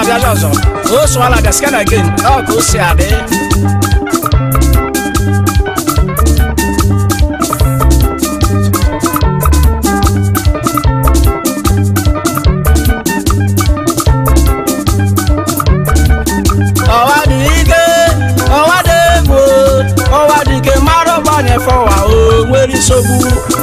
abịaja ọzọ o sụala gaske na gen ọ ka o si adị ọwa dị ike ọwa dị egwu ọwa dị ike mara ọgbanye fọwa o nwere nsogbu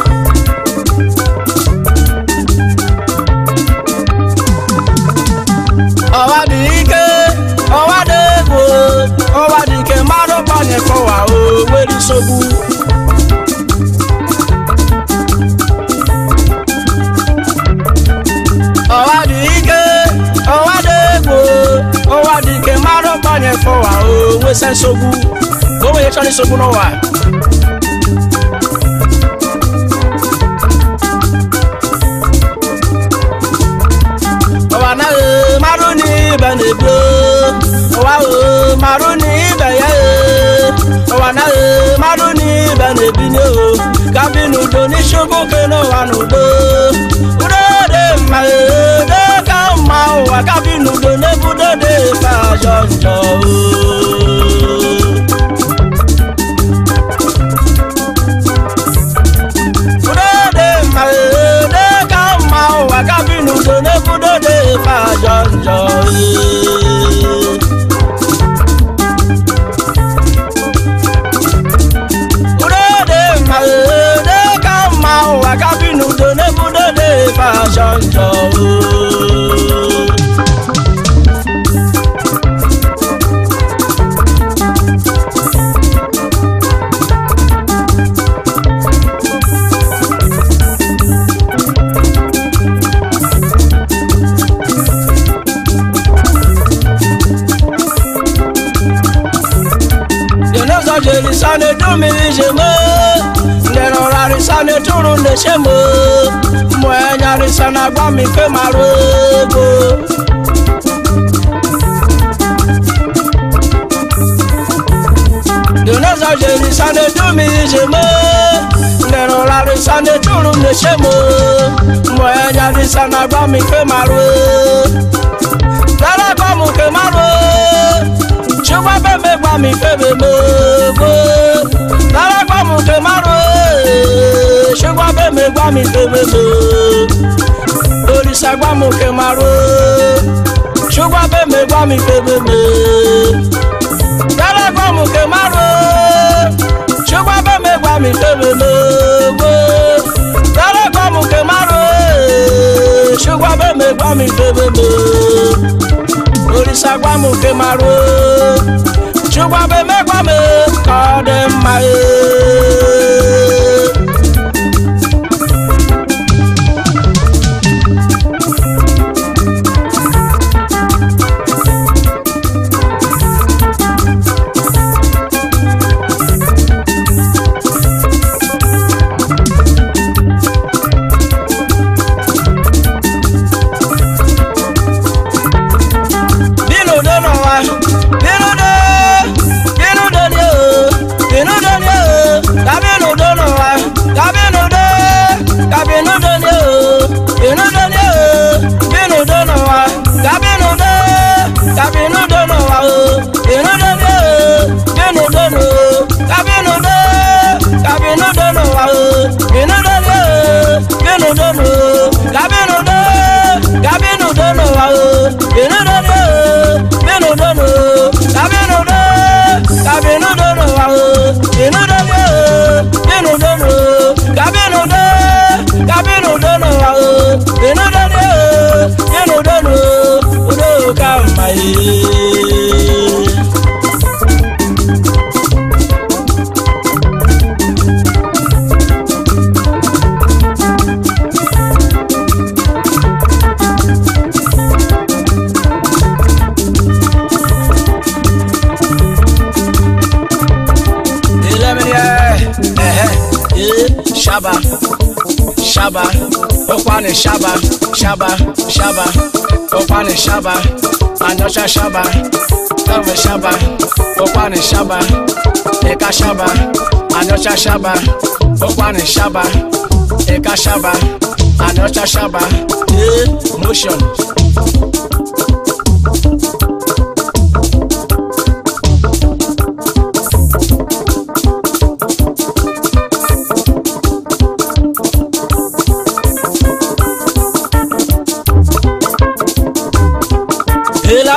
ọwa dị ike ọwa dị egwu ọwa dị ike mara ọgbanye fọwa o nwere nsogbu ọwa dị ike ọwa dị egwu ọwa dị ike mara ọgbanye fọwa o nwesa nsogbu o nwere chọrọ nsogbu n'ụwa ụwa anaghị marụ n'ibe na-ebu ụwa ahụ marụ n'ibe ya ee. ụwa anaghị marụ n'ibe na-ebinye o ka bi n'udo n'isi oke n'ụwa n'udo udo dị mma ee, udo ka mma ụwa ka bi n'udo n'ebudo dị ka ajọ njọ o udo dị mma ee, udo ka mma ụwa ka bi n'udo n'ebudo dị ka ajọ njọ ee. udo dị mma ee, udo ka mma ụwa ka bi n'udo n'ebudo dị ka ajọ njọ oo. Denozo jeli sane dumi jeme Ndeno rari sane turu ndeshemo Mwenyari sana gwa mi fe marogo Denozo jeli sane dumi jeme Ndeno rari sane turu ndeshemo Mwenyari sana gwa mi fe marogo Dara gwa mu ke marogo ṣùgbọ́n bẹ́ẹ̀ gbà mí fẹ́mi gbogbo lára gbà mú kí má ro ee. ṣùgbọ́n bẹ́ẹ̀ gbà mí fẹ́mi gbogbo òrìṣà gbà mú kí má ro ṣùgbọ́n bẹ́ẹ̀ gbà mí fẹ́mi gbogbo lára gbà mú kí má ro ṣùgbọ́n bẹ́ẹ̀ gbà mí fẹ́mi gbogbo lára gbà mú kí má ro ee. ṣùgbọ́n bẹ́ẹ̀ gbà mí fẹ́mi gbogbo òrìṣà gbàmù ké máa ro ṣùgbọ́n bẹ́ẹ̀ mẹ́gbà mi kọ́ dé máa yé. bínú dọ́nà wa bínú dọ́ bínú dọ́ni o bínú dọ́ni o kábínú dọ́nà wa kábínú dọ́ kábínú dọ́ni o bínú dọ́ni o bínú dọ́nà wa kábínú dọ́ kábínú dọ́nà wa o bínú dọ́ni o bínú dọ́nà o kábínú dọ́ kábínú dọ́nà wa o bínú dọ́ni o bínú dọ́nà o kábínú dọ́ kábínú dọ́nà wa o bínú dọ́ni o bínú dọ́nà o kábínú dọ́ kábínú dọ́nà wa o bínú dọ́ni o bínú dọ́nà o kábínú dọ́ kábínú dọ́nà wa o bínú dọ́ni o bínú dọ́nà o udo ka mma ye. shaba shaba okwane shaba shaba shaba okwane shaba anyosha shaba tove shaba okwane shaba eka shaba anyosha shaba okwane shaba eka shaba anyosha shaba eh motion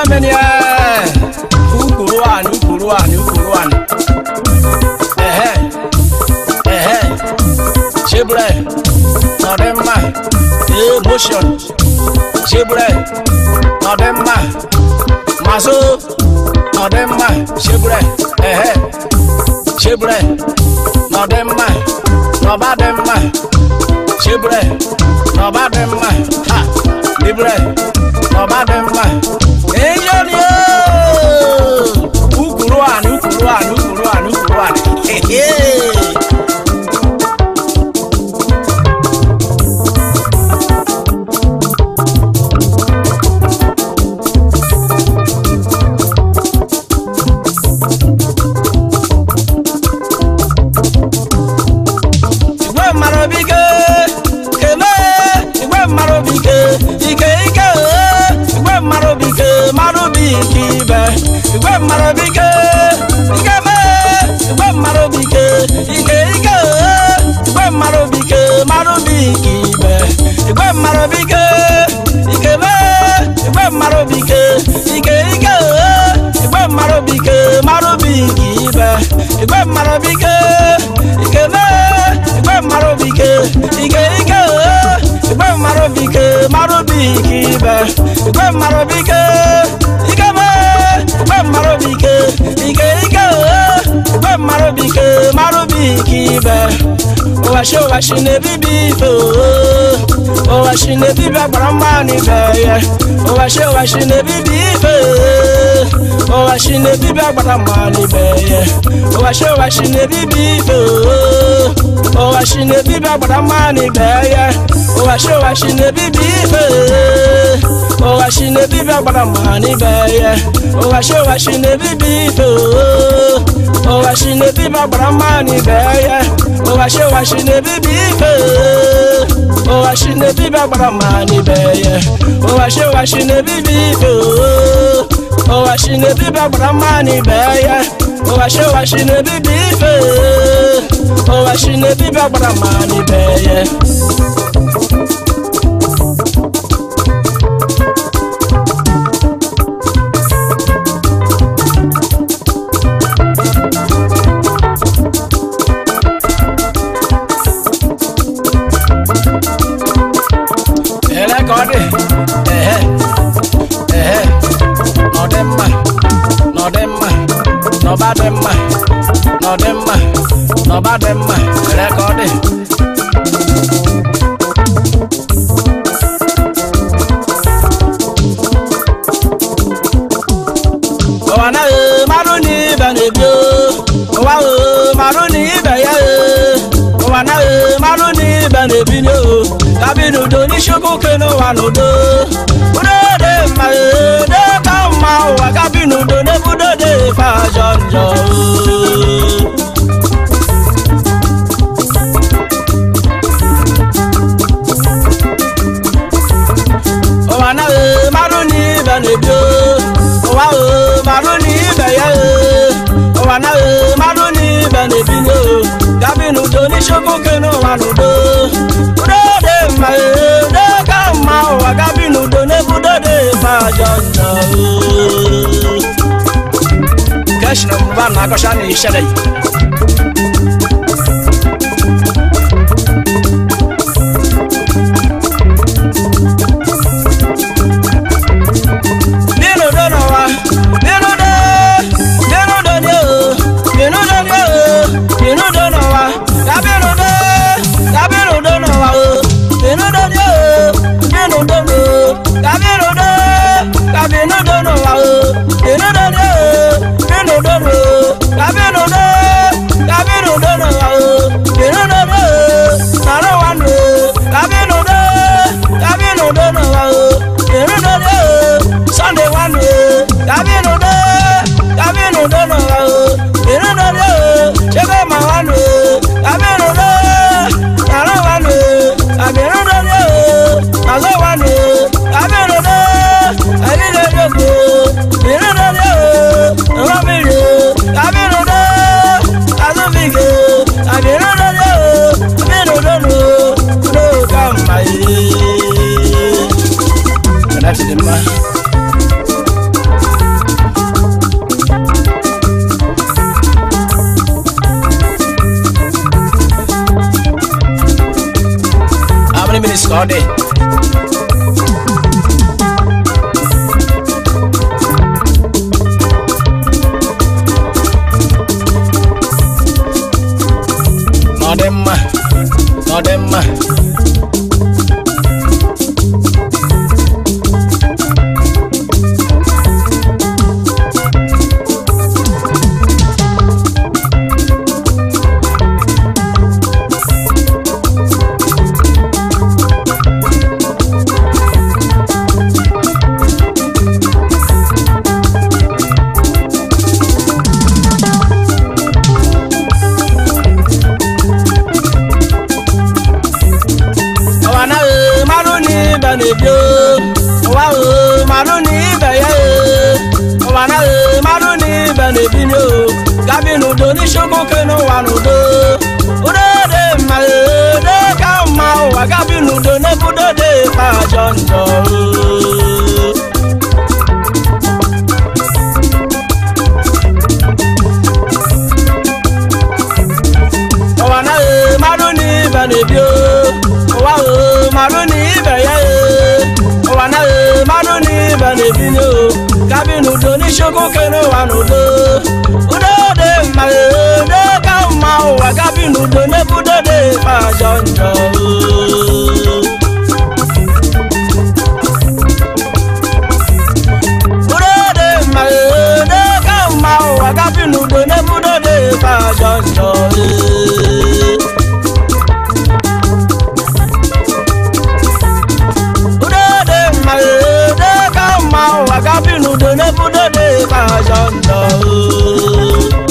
meni ẹ ukuru ani ukuru ani ukuru ani ẹhẹ ẹhẹ ṣebrẹ nọdẹmma emotion ṣebrẹ nọdẹmma maso nọdẹmma ṣebrẹ ẹhẹ ṣebrẹ nọdẹmma nọbadẹmma ṣebrẹ nọbadẹmma ha librẹ nọbadẹmma èyí ni ooo ukuru ani ukuru ani ukuru ani ukuru ani hehe. igwe mmadụ bike kele igwe mmadụ bike ike ike ee, igwe mmadụ bike mmadụ bike ibe igwe mmadụ bike ike mee igwe mmadụ bike ike ike ee, igwe mmadụ bike mmadụ bike ibe igwe mmadụ bike ike mee igwe mmadụ bike ike ike ee, igwe mmadụ bike mmadụ bike ibe igwe mmadụ bike ike mee igwe mmadụ bike ike ike ee, igwe mmadụ bike mmadụ bike ibe igwe mmadụ bike ike mee igwe mmadụ bike ike ike ee, igwe mmadụ bike mmadụ bike ibe ụwashi ụwashi na-ebibi ife oo ụwashi na-ebibi agbara mma n'ibe ya ụwashi ụwashi na-ebibi ife oo ụwashi na-ebibi agbara mma n'ibe ya ụwashi ụwashi na-ebibi ife oo ụwashi na-ebibi agbara mma n'ibe ya ụwashi ụwashi na-ebibi ife oo ụwashi na-ebibi agbara mma n'ibe ya ụwashi ụwashi na-ebibi ife oo ụwashi na-ebibi agbara mma n'ibe ya ụwashi ụwashi na-ebibi ife oo ụwashi na-ebibi agbara mma n'ibe ya ụwashi ụwashi na-ebibi ife oo ụwashi na-ebibi agbara mma n'ibe ya ụwashi ụwashi na-ebibi ife oo ụwashi na-ebibi agbara mma n'ibe ya ele ka ọ dị ehe ehe n'ọdị mma n'ọdị mma n'ọba dị mma n'ọdị mma n'ọba dị mma ele ka ọ dị ụwa na ee mmadụ na ibe na-ebi oo. ụwa ee mmadụ na ibe ya ee ụwa na ee mmadụ na ibe na-ebi n'o gabi n'udo n'isiokwu oke n'ụwa n'udo udo dị mma ee dị ka mma ụwa gabi n'udo n'ebudo dị fa ajọ njọ oo. ụwa na ee mmadụ na ibe na-ebi oo. ụwa ee mmadụ na ibe ya ee ụwa na ee mmadụ na ibe na-ebi n'o gabi n'udo n'isiokwu oke n'ụwa n'udo udo dị mma ee dị ka mma ụwa gabi n'udo n'ebudo dị fa ajọ njọ oo. keshina mụba na agọcha na ishede nínú dọ́nà wa nínú dọ́ nínú dọ́ni o nínú dọ́ni o nínú dọ́nà wa lábínú dọ́ lábínú dọ́nà wa o nínú dọ́ni o nínú dọ́ni o lábínú dọ́ lábínú dọ́nà wa o nínú dọ́ni o nínú dọ́ni o lábínú dọ́ lábínú isi ka ọ dị na ọ dị mma na ọ dị mma ụwa na ee mmadụ na ibe na-ebi oo. ụwa ee mmadụ na ibe ya ee. ụwa na ee mmadụ na ibe na-ebi n'o gabi n'udo n'isiokwu ke n'ụwa n'udo udo dị mma ee dị ka mma ụwa gabi n'udo n'ebudo dị kpa ajọ njọ oo. ụwa na ee mmadụ na ibe na-ebi oo. ụwa ee mmadụ na ibe ya ee. ụwa na ee mmadụ na ibe na-ebi n'o gabi n'udo n'isiokwu ke n'ụwa n'udo udo dị mma ee dị ka mma ụwa gabi n'udo n'ebudo dị kpa ajọ njọ oo. udo dị mma ee dị ka mma ụwa gabi n'udo n'ebudo dị kpa ajọ njọ ee. udo dị mma ee dị ka mma ụwa gabi n'udo n'ebudo dị kpa ajọ njọ oo.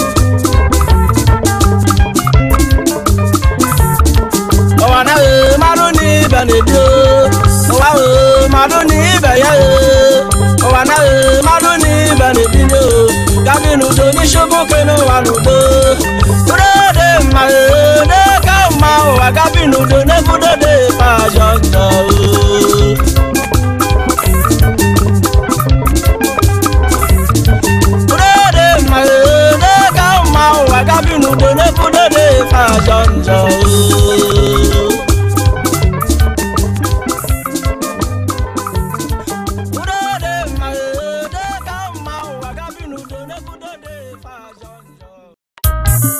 ụwa na ee mmadụ na ibe na-ebi oo. ụwa ee mmadụ na ibe ya ee. ụwa na ee mmadụ na ibe na-ebi n'o gabi n'udo n'isiokwu ke n'ụwa n'udo udo dị mma ee dị ka mma ụwa gabi n'udo n'ebudo dị kpa ajọ njọ oo. udo dị mma ee dị ka mma ụwa gabi n'udo n'ebudo dị kpa ajọ njọ oo. udo dị mma ee dị ka mma ụwa gabi n'udo n'ebudo dị kpa ajọ njọ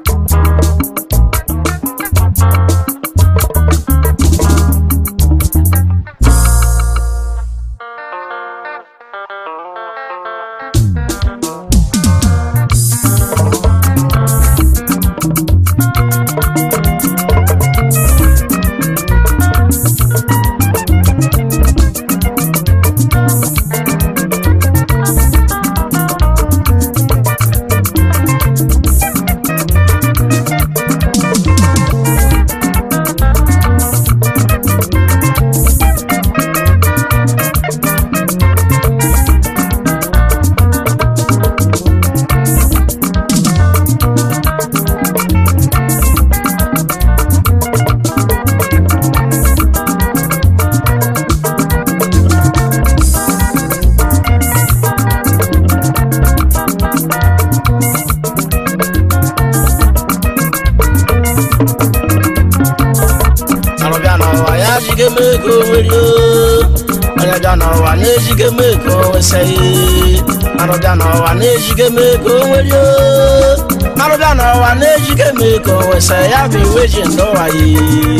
arụbịa n'ụwa ya jigo m ego nwere oo. onye bịa n'ụwa na-ejigo m ego wesaghị arụbịa n'ụwa na-ejigo m ego nwere oo. arụbịa n'ụwa na-ejigo m ego wesa ya bụ iwe ji ndụwa yi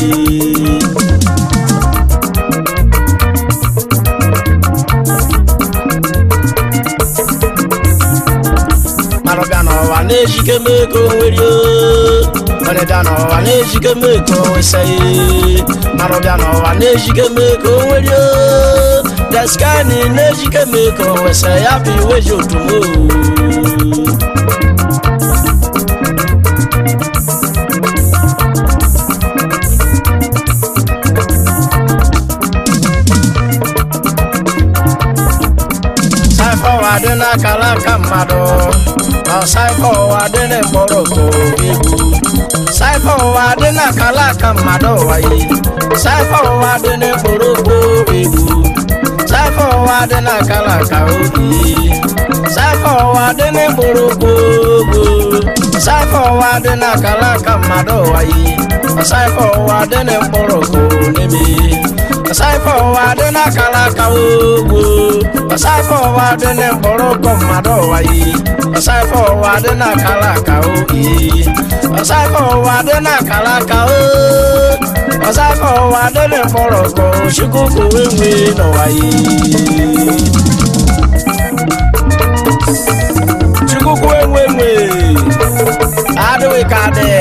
arụbịa n'ụwa na-ejigo m ego nwere oo. onye bịa n'ụwa na-ejigo m ego wesaghị arụbịa n'ụwa na-ejigo m ego nwere oo. deskani na-ejigo m ego wesa ya bụ iwe ji otumo saịfa ụwa dị n'akara aka mmadụ ọ saịfa ụwa dị n'ekporoko egwu saịfa ụwa dị n'akara aka mmadụ ụwa yi saịfa ụwa dị n'ekporoko egwu saịfa ụwa dị n'akara aka obi saịfa ụwa dị n'ekporoko ogbo saịfa ụwa dị n'akara aka mmadụ ụwa yi saịfa ụwa dị n'ekporoko n'ebe ọsaịfọ ụwa dị n'akara aka ogbo ọsaịfọ ụwa dị n'mkpọrọ ụkọ mmadụ ụwa yi ọsaịfọ ụwa dị n'akara aka oyi ọsaịfọ ụwa dị n'akara aka o ọsaịfọ ụwa dị n'mkpọrọ ụkọ chukwu kowe nwe n'ụwa yi chukwu kowe nwe nwe adịghị ka adị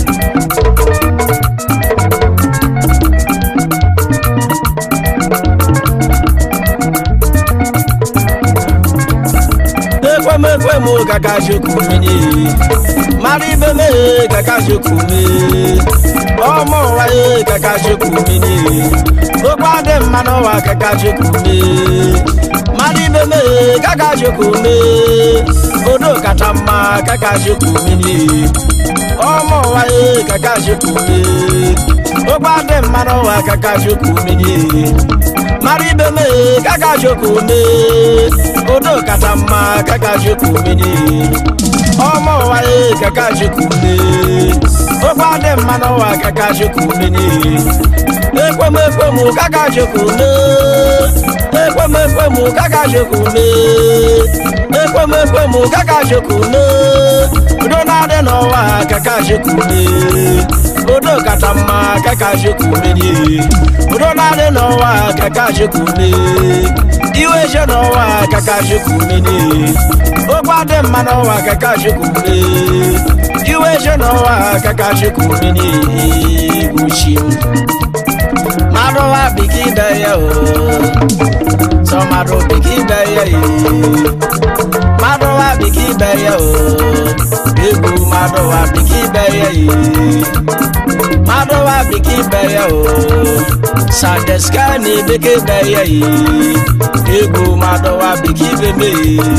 ekwemekwe m kaka jokumenye mara ibe mee kaka jokume ọmụ ụwa ye kaka jokumenye okwu adị mma n'ụwa kaka jokume mara ibe mee kaka jokume odo kacha mma kaka jokumenye ọmụ ụwa ye kaka jokume okwu adị mma n'ụwa kaka jokumenye mara ibe mee kaka jokume odo kacha mma kaka jokumenye ọmụ ụwa ye kaka jokume okwu adị mma n'ụwa kaka jokumenye ekwemekwe m kaka jokume ekwemekwe m kaka jokume ekwemekwe m kaka jokume udo na-adị n'ụwa kaka jokume odo kacha mma kaka jokumenye udo na-adị n'ụwa kaka jokume iwe je n'ụwa kaka jokumenye okwu adị mma n'ụwa kaka jokume iwe je n'ụwa kaka jokumenye gbuchi mmadụ wa biki ibe ya o sọ mmadụ biki ibe ya ye mmadụ wa biki ibe ya o egwu mmadụ wa biki ibe ya ye mmadụ wa biki ibe ya o sadeska na ebeke ibe ya ye egwu mmadụ wa biki ibe me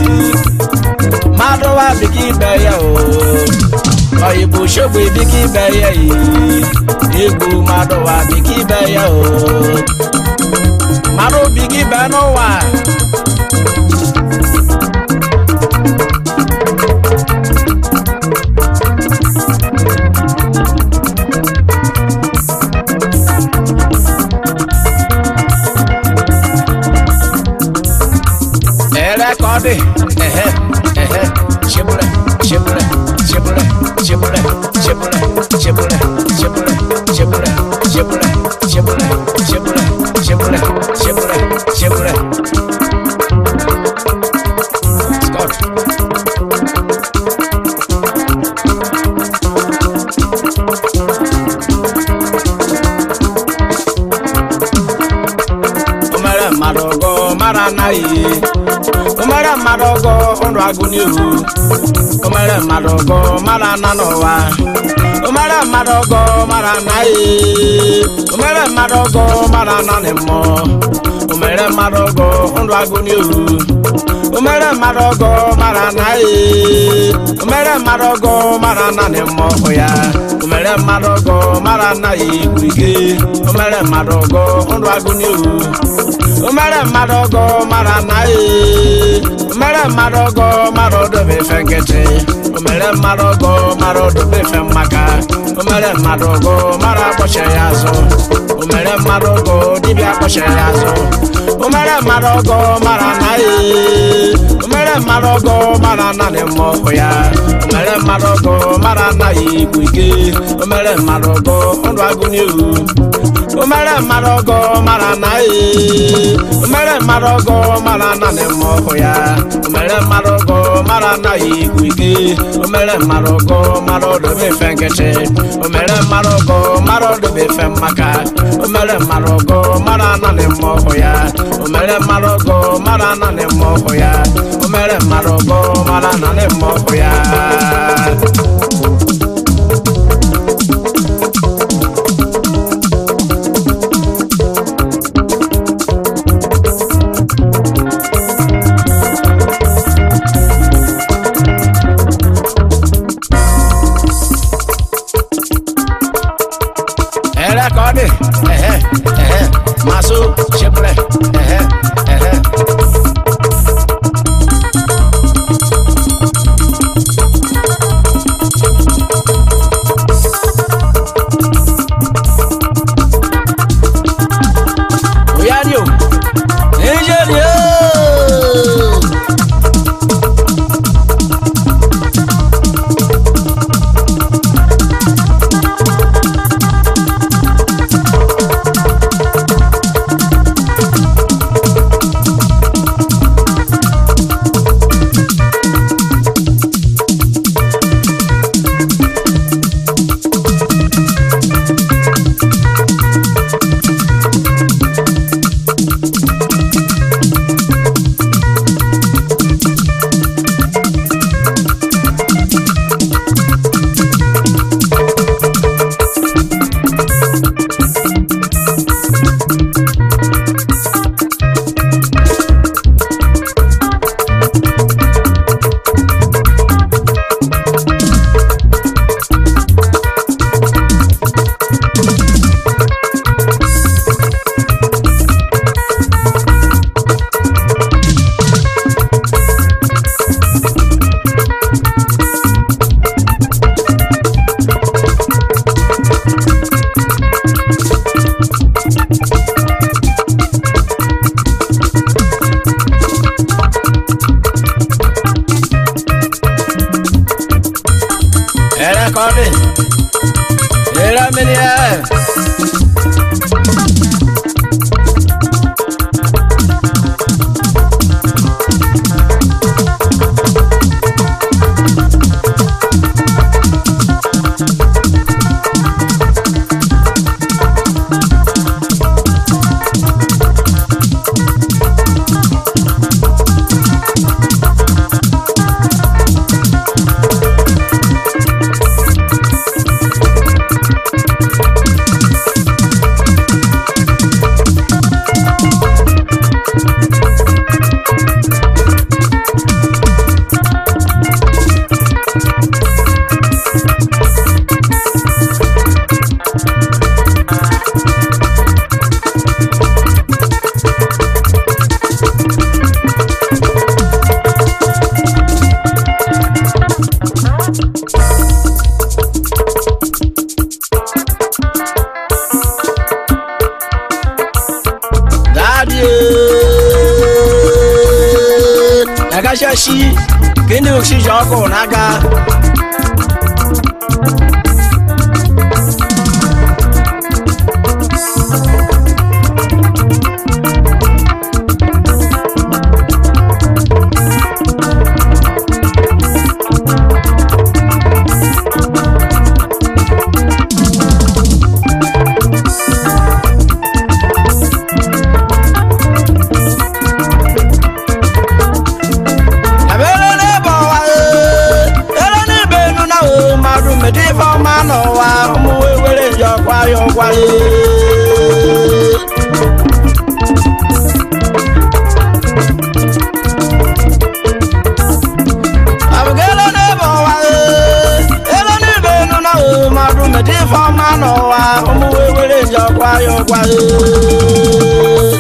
mmadụ wa biki ibe ya o oyibo shogbo ebike ibe ya yi egwu mmadụ wa bike ibe ya o mmadụ bike ibe n'ụwa ere ka ọ dị ehe ehe chebule chebule chebule chebule chebule chebule chebule chebule chebule chebule chebule chebule chebule chebule Scott. O mere mmadụ ọgọ mara anaghị o mere mmadụ ọgọ ndụ agụ n'ihu o mere mmadụ ọgọ mara ana n'ụwa o mere mmadụ ọgọ mara anaghị o mere mmadụ ọgọ mara ana na mmụọ o mere mmadụ ọgọ ndụ agụ n'ihu o mere mmadụ ọgọ mara anaghị o mere mmadụ ọgọ mara ana na mmụọ ya o mere mmadụ ọgọ mara anaghị igwu ike o mere mmadụ ọgọ ndụ agụ n'ihu o mere mmadụ ọgọ mara anaghị o mere mmadụ ọgọ mara odobe efe nkịtị o mere mmadụ ọgọ mara odobe efe mmaka o mere mmadụ ọgọ mara akpọche ya azụ o mere mmadụ ọgọ dibịa akpọche ya azụ o mere mmadụ ọgọ mara anaghị o mere mmadụ ọgọ mara anaghị mmụọ ya o mere mmadụ ọgọ mara anaghị igwu ike o mere mmadụ ọgọ ndụ agụ n'ihu o mere mmadụ ọgọ mara anaghị o mere mmadụ ọgọ mara anaghị mmụọ ya o mere mmadụ ọgọ mara anaghị igwu ike o mere mmadụ ọgọ mara odobe efe nkịtị o mere mmadụ ọgọ mara odobe efe mmaka o mere mmadụ ọgọ mara anaghị mmụọ ya o mere mmadụ ọgọ mara anaghị mmụọ ya o mere mmadụ ọgọ mara anaghị mmụọ ya ere ka ọ dị ehe ehe masụ chepụle ehe ehe oshi ka ndị oshi ji ọkụ n'aka Ebere n'ebe ọwa ee, ere n'ibe enu na o mmadụ mete ife ọma n'ụwa ụmụ wee were nje ọkwa ya ọkwa ee. Abụga ere n'ebe ọwa ee, ere n'ibe enu na o mmadụ mete ife ọma n'ụwa ụmụ wee were nje ọkwa ya ọkwa ee.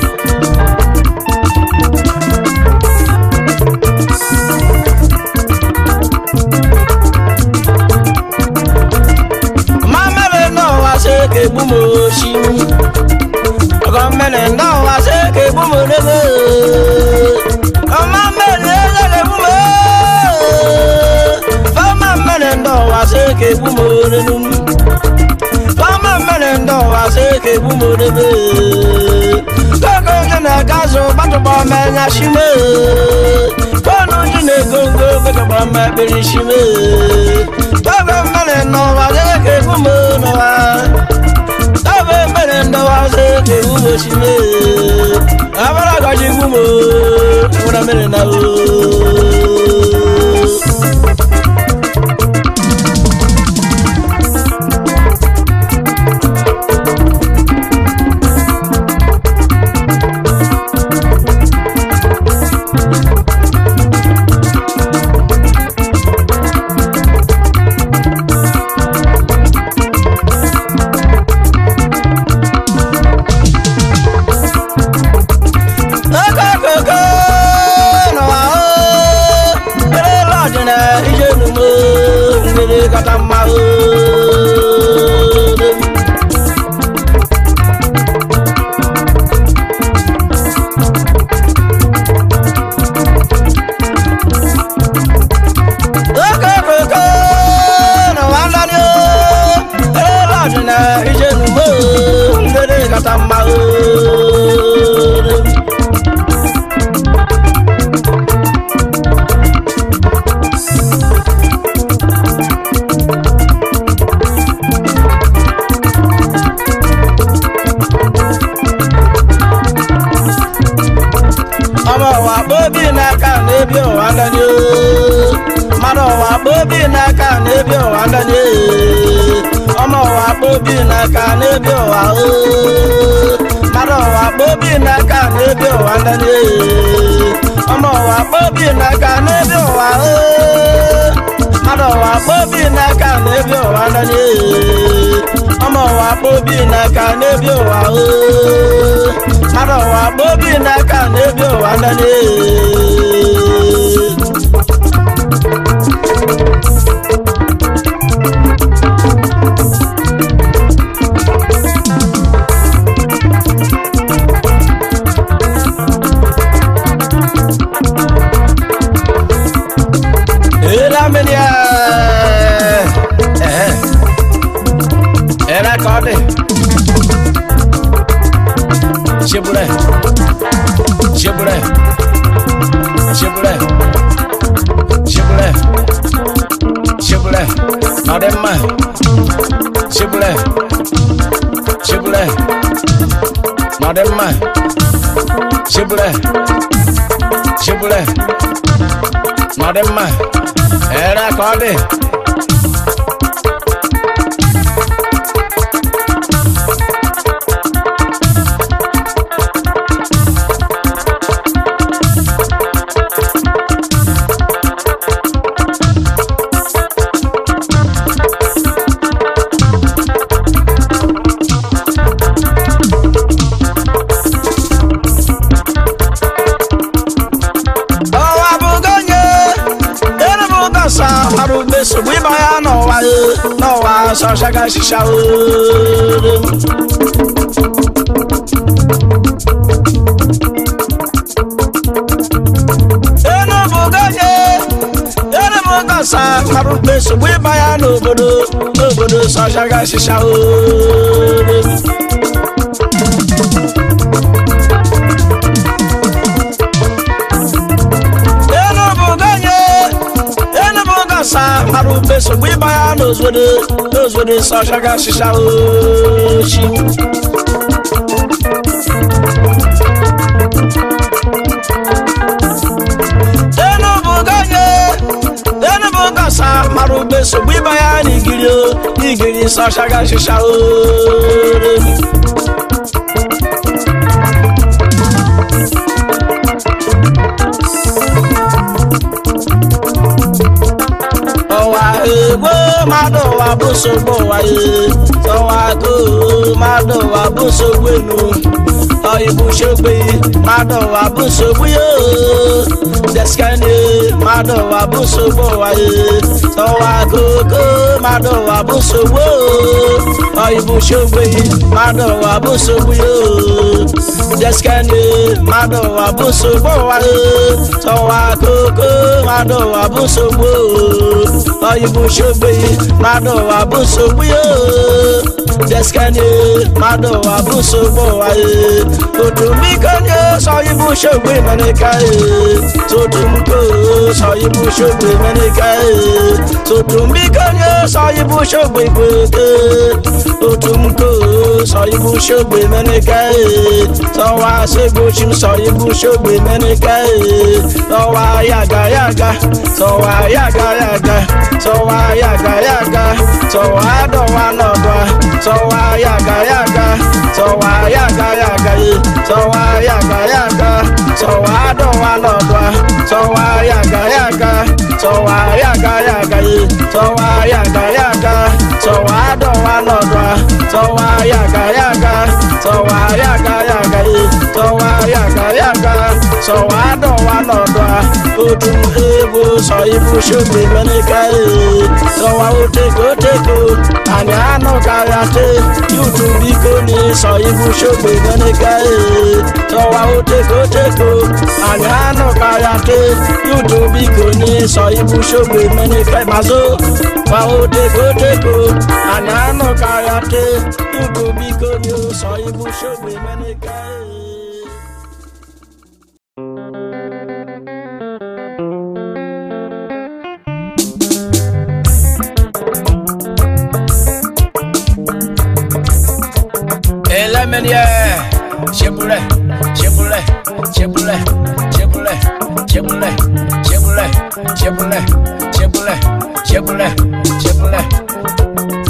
ma mere n'ụwa sị ka egbu m oshi ọgọ mere n'ụwa sị ka egbu m n'ebe ọma mere eze ka egbu m fama mere n'ụwa sị ka egbu m n'elu fama mere n'ụwa sị ka egbu m n'ebe koko onye na-aga azụ gbatụkpọ mmenya shime fọnụ ji na-ego ngo gbatụkpọ mma ekpere shime koko mere n'ụwa sị ka egbu m n'ụwa Ebe mere ndọwa sị ka egbu m shime abara gaji egbu m nwere mere na o okokoko n'ụwa o ere lọdị na ije numo mmiri kacha mma o okokoko n'ụwa ndani o ere lọdị na ije numo mmiri kacha mma o ọmọ ụwa kpobi n'aka na-ebi ụwa ndani oo. mmadụ ụwa kpobi n'aka na-ebi ụwa ndani ee. ọmọ ụwa kpobi n'aka na-ebi ụwa oo. mmadụ ụwa kpobi n'aka na-ebi ụwa ndani ee. ọmọ ụwa kpobi n'aka na-ebi ụwa oo. mmadụ ụwa kpobi n'aka na-ebi ụwa ndani ee. ọmọ ụwa kpobi n'aka na-ebi ụwa oo. mmadụ ụwa kpobi n'aka na-ebi ụwa ndani ee. Ela menina. Eh. Era code. Shibure. Shibure. Shibure. Shibure. Shibure. Mademma. Shibure. Shibure. Mademma. Shibure. Shibure. Mademma. Era code. ọwa bụgo onye erebugo nsọ mara ugbe nsogbu ịba ya n'ụwa e, n'ụwa sọshaga shisha enubugo onye gasa marụ mkpe nsogbu ịba ya n'obodo n'obodo sọchaga shisha o Enugu ganye Enugu gasa marụ mkpe nsogbu ịba ya n'obodo n'obodo sọchaga shisha o chi Enugu ganye Enugu gasa marụ mkpe nsogbu ịba ya n'igiri o n'igiri sọchaga shisha o ọwa egbo mmadụ ụwa bụ nsogbu ụwa ye ọwa go mmadụ ụwa bụ nsogbu enu ọyịbụ shogbe mmadụ ụwa bụ nsogbu ye deskane mmadụ ụwa bụ nsogbu ụwa ye ọwa gogo mmadụ ụwa bụ nsogbu ọyịbụ shogbe mmadụ ụwa bụ nsogbu ye deskane mmadụ ụwa bụ nsogbu ụwa ye ọwa gogo mmadụ ụwa bụ nsogbu ọyịbụ shogbe mmadụ ụwa bụ nsogbu ye deskane mmadụ ụwa bụ nsogbu ụwa ye otumbiko nye sọyịbụ shogbe meneka ye totumko sọyịbụ shogbe meneka ye totumbiko nye sọyịbụ shogbe gbeke otumko sọyịbụ shogbe meneka ye sọwa segbochim sọyịbụ shogbe meneka ye sọwa yaga yaga sọwa yaga yaga sọwa yaga yaga sọwa dọwa nọdọ sọwa yaga yaga sọwa yaga yaga ye sọwa yaga yaga sọwa dọwa nọdọ sọwa yaga yaga sọwa yaga yaga ye sọwa yaga yaga sọwa dọwa nọdọ sọwa yaga yaga sọwa yaga yaga ye sọwa yaga yaga sọwa dọwa nọdọ otu egwu sọ ibu shogbe meneka ye sọwa oteko oteko anyị anụ karịa te yutu biko ni sọ ibu shogbe meneka ye sọwa oteko oteko anyị anụ karịa te yutu biko ni sọ ibu shogbe meneka mazo wa oteko oteko anyị anụ karịa te yutu biko ni sọ ibu shogbe meneka ye. Elemenie, chebule, chebule, chebule, chebule, chebule, chebule, chebule, chebule, chebule, chebule.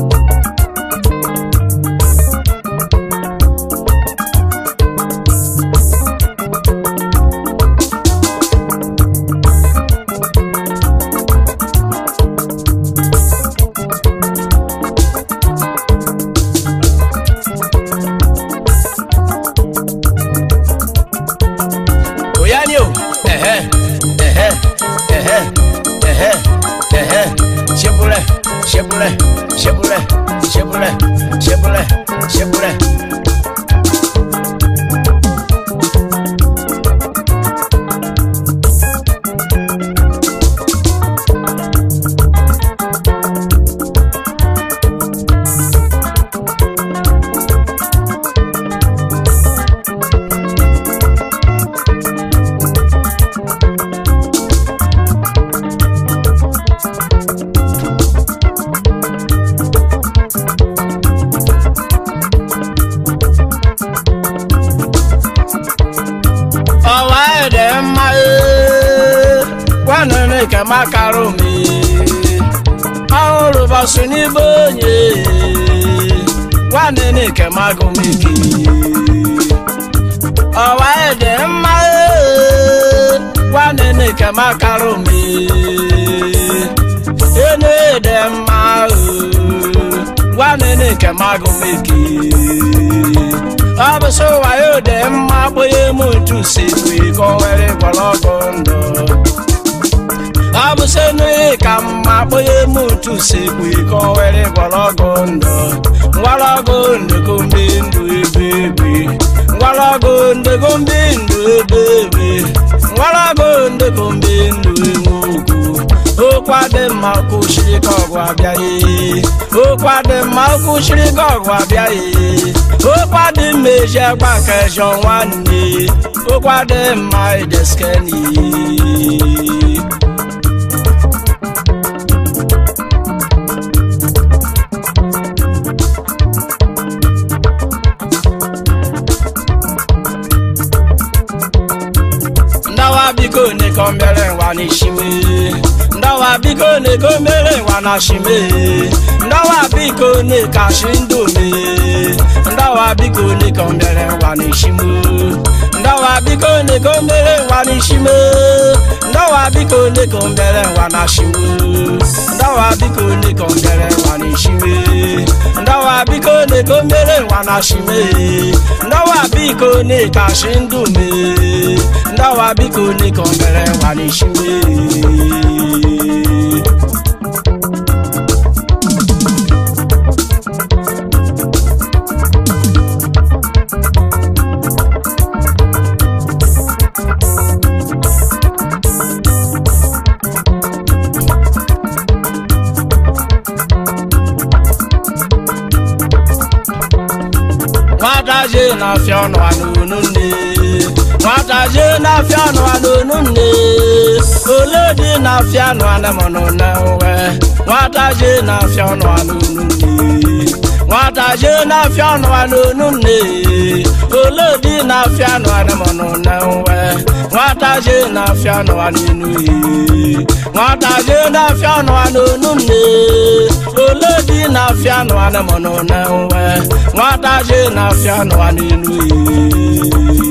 Oyani o, ẹ̀hẹ́, ẹ̀hẹ́, ẹ̀hẹ́, ẹ̀hẹ́, ẹ̀hẹ́, ṣebúrẹ́, ṣebúrẹ́, ṣebúrẹ́, ṣebúrẹ́, ṣebúrẹ́, ṣebúrẹ́. ọwa ede mma ee, gwanụnụ ka makarụ m ee. ọhụrụ bọsụ n'ibe onye ee, gwanụnụ ka magụ m ike ọwa ede mma ee, gwanụnụ ka makarụ m ee. enu ede mma ee, gwanụnụ ka magụ m ike ọ bụ so wayo dị mma kpụnye m ntu sikwe ka o were gbọrọgwụ ndụ ọ bụ so n'oye ka mma kpụnye m ntu sikwe ka o were gbọrọgwụ ndụ ngwọrọgwụ ndụ gombe ndụ ebe ebe ngwọrọgwụ ndụ gombe ndụ ebe ebe ngwọrọgwụ ndụ gombe ndụ enwe ugwu okwa dị mma kwụchiri ka ọgụ abịaghị okwa dị mma kwụchiri ka ọgụ abịaghị okwa dị mma eji agba nke jọ nwanne okwa dị mma ideskeni ndawa biko neko mere nwa n'ishime ndawa biko neko mere nwa na shime ndawa biko nekashi ndụ me ndawa biko neko mere nwa n'ishime ndawa biko neko mere nwa n'ishime ndawa biko neko mere nwa na shime ndawa biko neko mere nwa n'ishime ndawa biko neko mere nwa na shime ndawa biko nekashi ndụ me ndawa biko neko mere nwa n'ishime nwata je na-afịa ọnụ anụnụ nne nwata je na-afịa ọnụ anụnụ nne ole dị na-afịa ọnụ anamọnụ na nwe nwata je na-afịa ọnụ anụnụ nne nwata je na-afịa ọnụ anụnụ nne ole dị na-afịa ọnụ anamọnụ na nwe nwata je na-afịa ọnụ anụnụ ihe nwata je na-afịa ọnụ anụnụ nne ole dị na-afịa ọnụ anamọnụ na nwe nwata je na-afịa ọnụ anụnụ ihe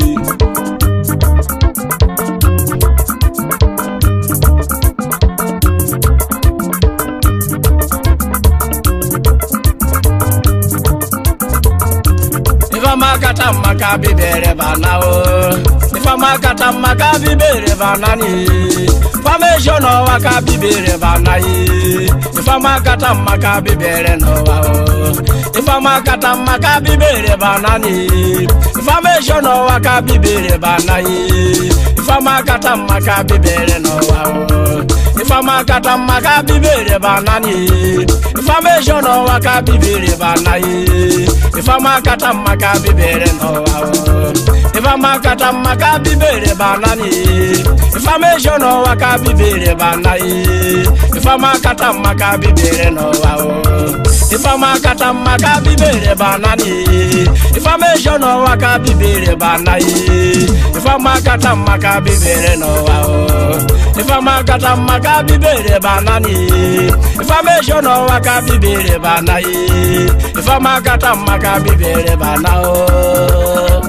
ifeọma kata mma ka bibere bana o ifeọma kata mma ka bibere bana ni ifeọma ejo n'ọwa ka bibere bana yi ifeọma kata mma ka bibere n'ụwa o ifeọma kata mma ka bibere bana ni ifeọma ejo n'ọwa ka bibere bana yi ifeọma kata mma ka bibere n'ụwa o ifeọma kata mma ka bibere bana ni ifeọma ejo n'ọwa ka bibere bana yi ifeọma kata mma ka bibere n'ụwa o ifeọma kata mma ka bibere bana ni ifeọma ejo n'ụwa ka bibere bana yi ifeọma kata mma ka bibere n'ụwa o ifeọma kata mma ka bibere bana ni ifeọma ejo n'ụwa ka bibere bana yi ifeọma kata mma ka bibere n'ụwa o ifeọma kata mma ka bibere bana ni ifeọma ejo n'ụwa ka bibere bana yi ifeọma kata mma ka bibere bana o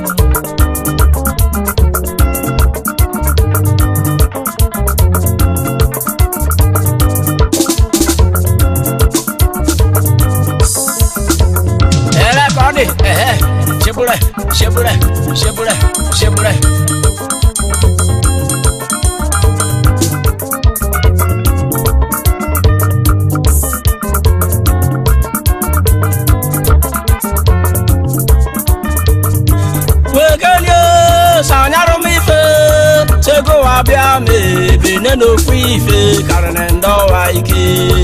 Era Connie, eh, eh, Chebule, Chebule, Chebule, Chebule. Wekenye sanyarụ m ife chego wa bịa ma ebene n'ofu ife karịrị ndị ọwa ike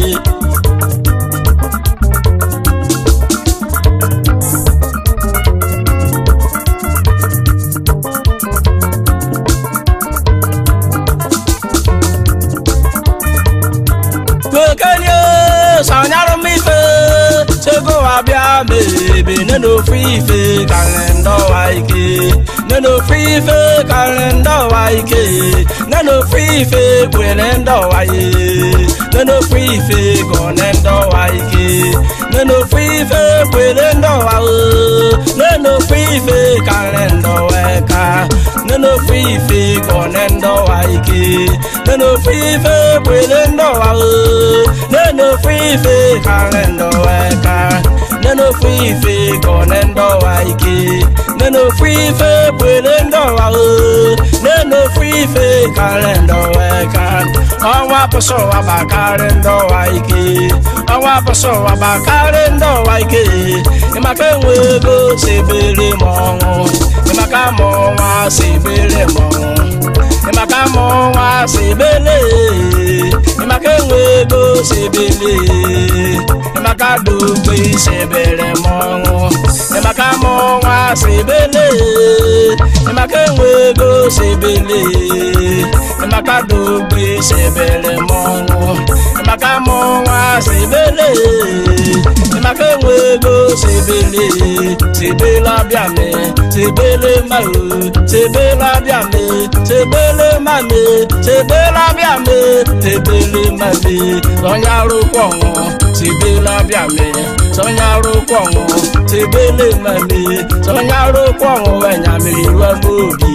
wekenye sanyarụ m ife chego wa bịa ma ebene n'ofu ife karịrị ndị ọwa ike nne n'ofu ife karịrị ndị ọwa ike nne n'ofu ife kwere ndị ọwa ye nne n'ofu ife gọne ndị ọwa ike nne n'ofu ife kwere ndị ọwa o nne n'ofu ife karịrị ndị ọwa ka nne n'ofu ife gọne ndị ọwa ike nne n'ofu ife kwere ndị ọwa o nne n'ofu ife karịrị ndị ọwa ka nne n'ofu ife gọne ndị ọwa ike nne n'ofu ife kwere ndị ọwa o nne n'ofu ife karịrị ndị ọwa ka ọnwa pụsị ụwa gbakarị ndị ọwa ike ọnwa pụsị ụwa gbakarị ndị ọwa ike ịmaka enwe ego si ebere m ọnwụ ịmaka ma ọnwa si ebere m ọnwụ ịmaka ma ọnwa si ebere ịmaka enwe ego sebele emaka dogbe sebere mọnwụ emaka mọnwa sebele emaka enwe ego sebele emaka dogbe sebere mọnwụ emaka mọnwa sebele emaka enwe ego sebele sebele abịame sebele mao sebele abịame sebele mame sebele abịame sebele mame sọnya arụkwọ ọnwụ sebele abịame sọnya arụkwọ ọnwụ sebele mame sọnya arụkwọ ọnwụ enyamiri ruo n'obi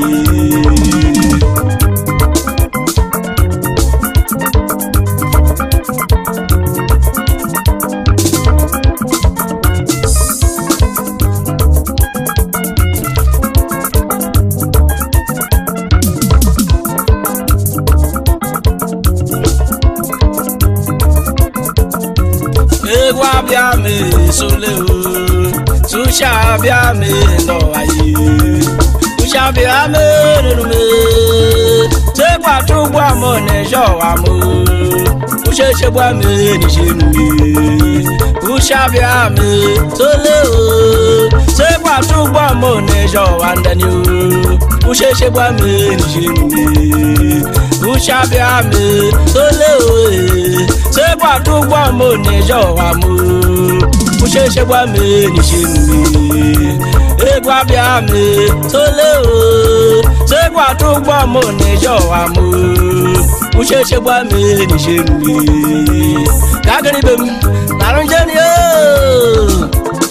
egwu abịa ma esole o susha abịa ma nọwa yi susha abịa ma ererume tekwata ụgbọ m na-eje ọwa m ushechegbu m nije nri usha abịa ma tole o tekwata ụgbọ m na-eje ọwa ndani o ushechegbu m nije nri usha abịa ma tole o segbata ụgbọ m na-eje ọwa m ucheche gwa m nije nri egwu abịa m tole o segbata ụgbọ m na-eje ọwa m ucheche gwa m nije nri ka agịrịbe m narụ njeni o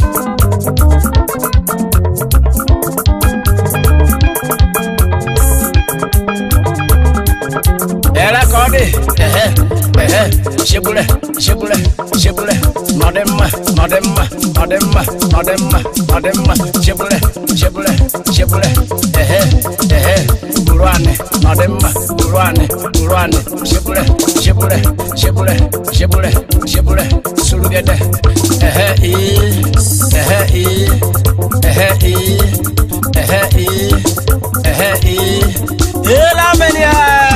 Era ka ọ dị ehe ehe shegbule shegbule shegbule nọdị mma nọdị mma nọdị mma nọdị mma nọdị mma shegbule shegbule shegbule ehe ehe buru anị nọdị mma buru anị buru anị shegbule shegbule shegbule shegbule shegbule surugede ehe ii ehe ii ehe ii ehe ii ehe ii ela menia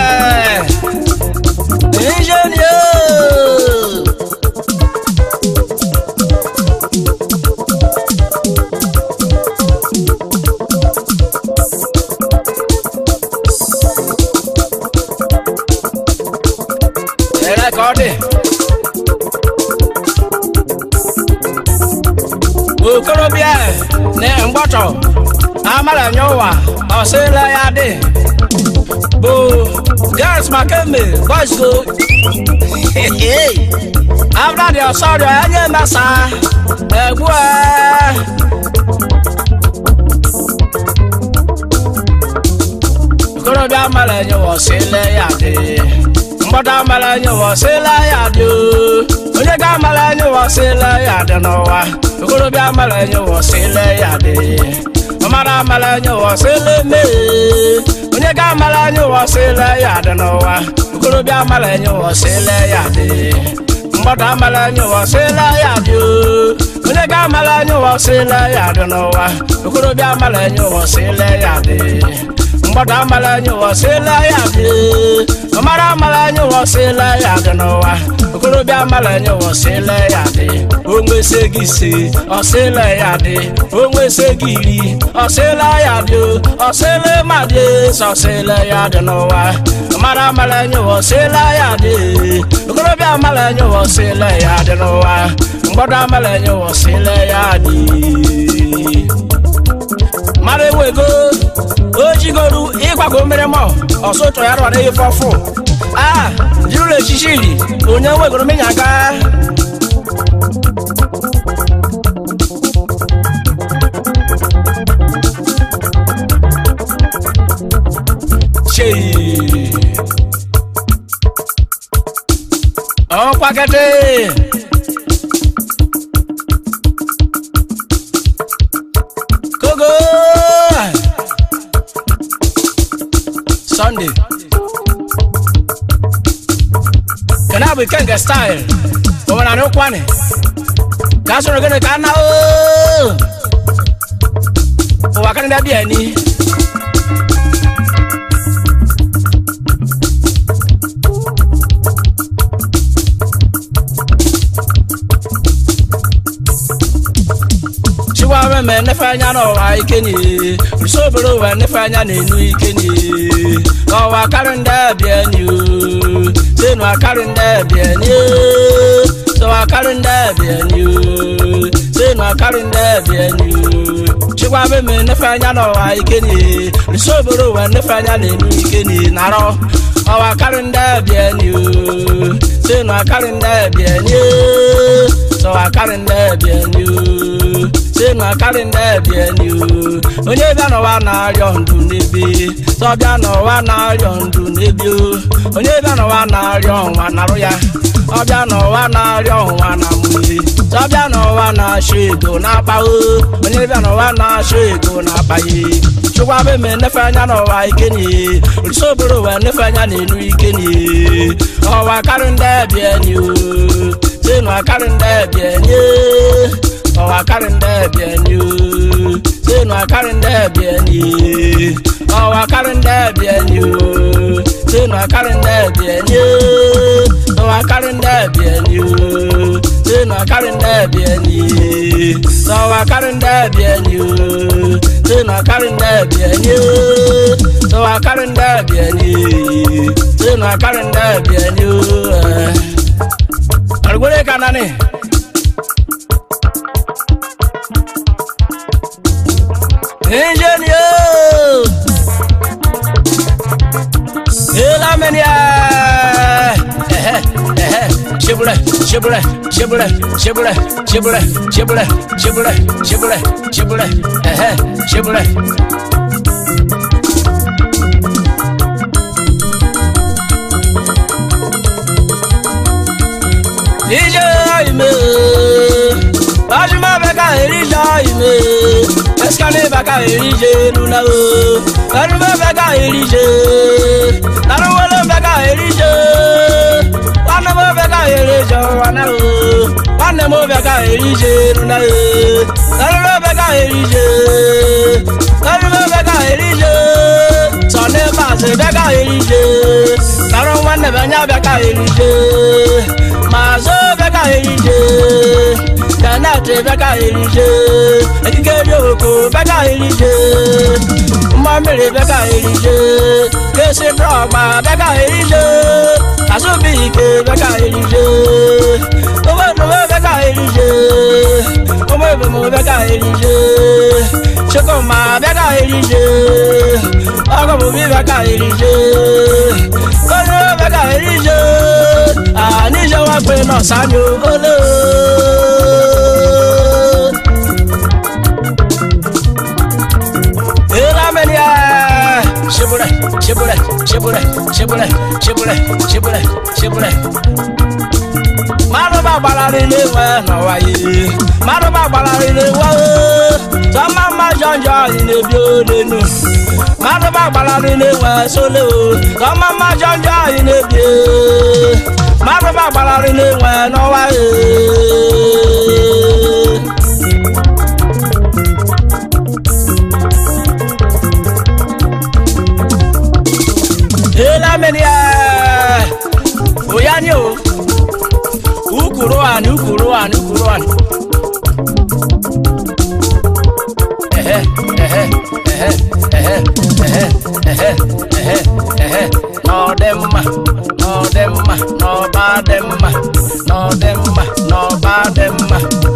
Ingénieur Era kọ́ọ̀dì. Okorobịa na mgbọtọ amara nye ụwa ọsịla ya dị bụ gas makeme boys go after the ọsọrọ enye mesa egbu okorobịa mara enye wọsịla ya dị mgbọta mara enye wọsịla ya dị onye ga mara enye wọsịla ya dị n'ụwa okorobịa mara enye wọsịla ya dị ọmara mara enye wọsịla mee onye ga mara enye wọsịla ya dị n'ụwa okorobịa mara enye wọsịla ya dị mgbọta mara enye wọsịla ya dị onye ga mara enye wọsịla ya dị n'ụwa okorobịa mara enye wọsịla ya dị mgbọta mara enye wọsịla ya dị ọmara mara enye wọsịla ya dị n'ụwa okorobịa mara enye wọsịla ya dị onwese gị ise ọsịla ya dị onwese gị iri ọsịla ya dị ọsịla ma dị sọsịla ya dị n'ụwa ọmara mara enye wọsịla ya dị okorobịa mara enye wọsịla ya dị n'ụwa mgbọta mara enye wọsịla ya dị mara ewego ojigoru ịgwago mmiri mọ ọsọ ụtọ ya rọrọ ife ọfụ a jirụla echichi iri onye wegoro menya aka chei ọkwakete kogo sunday kana bụ ikenga style omenala n'ụkwanị ka a sọrọ gịnị ka a na oo ụwa kanada bịa ni wee nefe anya n'ụwa ikeni usoboro wee nefe anya n'enu ikeni ọwa karị ndị ebieni senu akarị ndị ebieni sọwa akarị ndị ebieni senu akarị ndị ebieni chikwabe me nefe anya n'ụwa ikeni usoboro wee nefe anya n'enu ikeni narọ ọwa karị ndị ebieni senu akarị ndị ebieni sọwa akarị ndị ebieni senu akarị ndị ebieni onye bịa n'ụwa na-arịọ ndụ n'ebe sọbịa n'ụwa na-arịọ ndụ n'ebe onye bịa n'ụwa na-arịọ ọnwa narụ ya ọbịa n'ụwa na-arịọ ọnwa na mmiri sọbịa n'ụwa na-achọ ego na-akpaghị onye bịa n'ụwa na-achọ ego na-akpaghị chụkwabe me nefe anya n'ụwa ikeni olisoboro wee nefe anya n'enu ikeni ọwa karị ndị ebieni senu akarị ndị ebieni ọwa akarị ndị ebieni senu akarị ndị ebieni ọwa akarị ndị ebieni senu akarị ndị ebieni ọwa akarị ndị ebieni senu akarị ndị ebieni ọwa akarị ndị ebieni senu akarị ndị ebieni ọwa akarị ndị ebieni senu akarị ndị ebieni arugwere ka nani Ingénieur Et la manière Chibule, chibule, chibule, chibule, chibule, chibule, chibule, chibule, chibule, eh, chibule. Ije ime, bajuma beka erija ime, eskale beka erije nuna o, bajuma beka erije, taruwele beka erije, wana mo beka erije wana o, wana mo beka erije nuna o, taruwe beka erije, taruwe beka erije, sọne baasi beka erije, taru wana benya beka erije. Mazo beka erije, Kanate beka erije, Ekikere oko beka erije, Mmamiri beka erije, Kesi drọgba beka erije, Asubi ike beka erije, Owedowe beka erije, Omebemo beka erije, Chukuma beka erije, Ọgọbụbi beka erije, Onye beka erije, àníṣe wá pé náà sáni olóò. Ìlàmẹ́nià ṣebúrẹ́ ṣebúrẹ́ ṣebúrẹ́ ṣebúrẹ́ ṣebúrẹ́ ṣebúrẹ́ ṣebúrẹ́. Márùn bá gbára nílé wẹ̀ náà wáyé. Márùn bá gbára nílé wẹ̀ ẹ́. Sọ́mọ́ máa jọjọ ìnẹ̀bí ó nínú. Márùn bá gbára nílé wẹ̀ sólé o. Sọ́mọ́ máa jọjọ ìnẹ̀bí ó mmadụ ba gbararị na-enwe n'ọnwa elamenia oyani o ukuru ani ukuru ani ukuru ani ehe ehe ehe ehe ehe ehe ehe ehe n'ọdị mma n'ọdị mma n'ọba dị mma n'ọdị mma n'ọba dị mma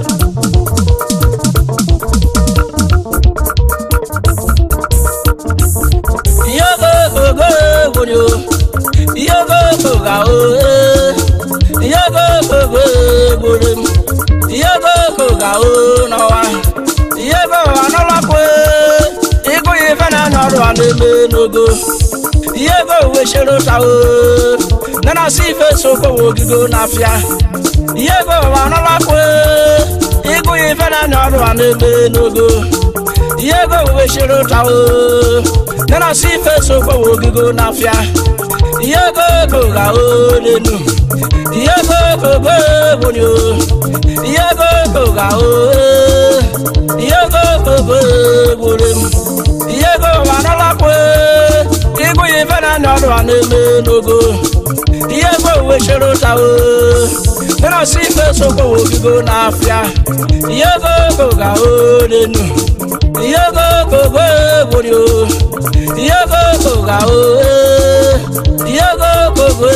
ihe ogogo egwonyo ihe ogogo ga o ihe ogogo egboro m ihe ogogo ga o n'ọwa ihe ogogo anọlakwe ịgụ ya ife na-anya ọrụ a na-eme n'ogo ihe ego wechere ụta o nana si ife sokwowe ogigo n'afịa ihe ego ụwa anọlakwe ịgụ ya ife na-anya ọrụ a na-eme n'ogo ihe ego wechere ụta o nana si ife sokwowe ogigo n'afịa ihe ego ego ga o n'enu ihe ego ego go ebonyi o ihe ego ego ga o ihe ego ego go egbore m ihe ego ụwa anọlakwe ịgụ ya ife na-anya ọrụ a na-eme n'ogo ihe ego uwe chere ụta o mere ọsọ ife sokwa ogigo n'afịa ihe gogo ga olenu ihe gogo gwegwuri o ihe gogo ga o ihe gogo gwe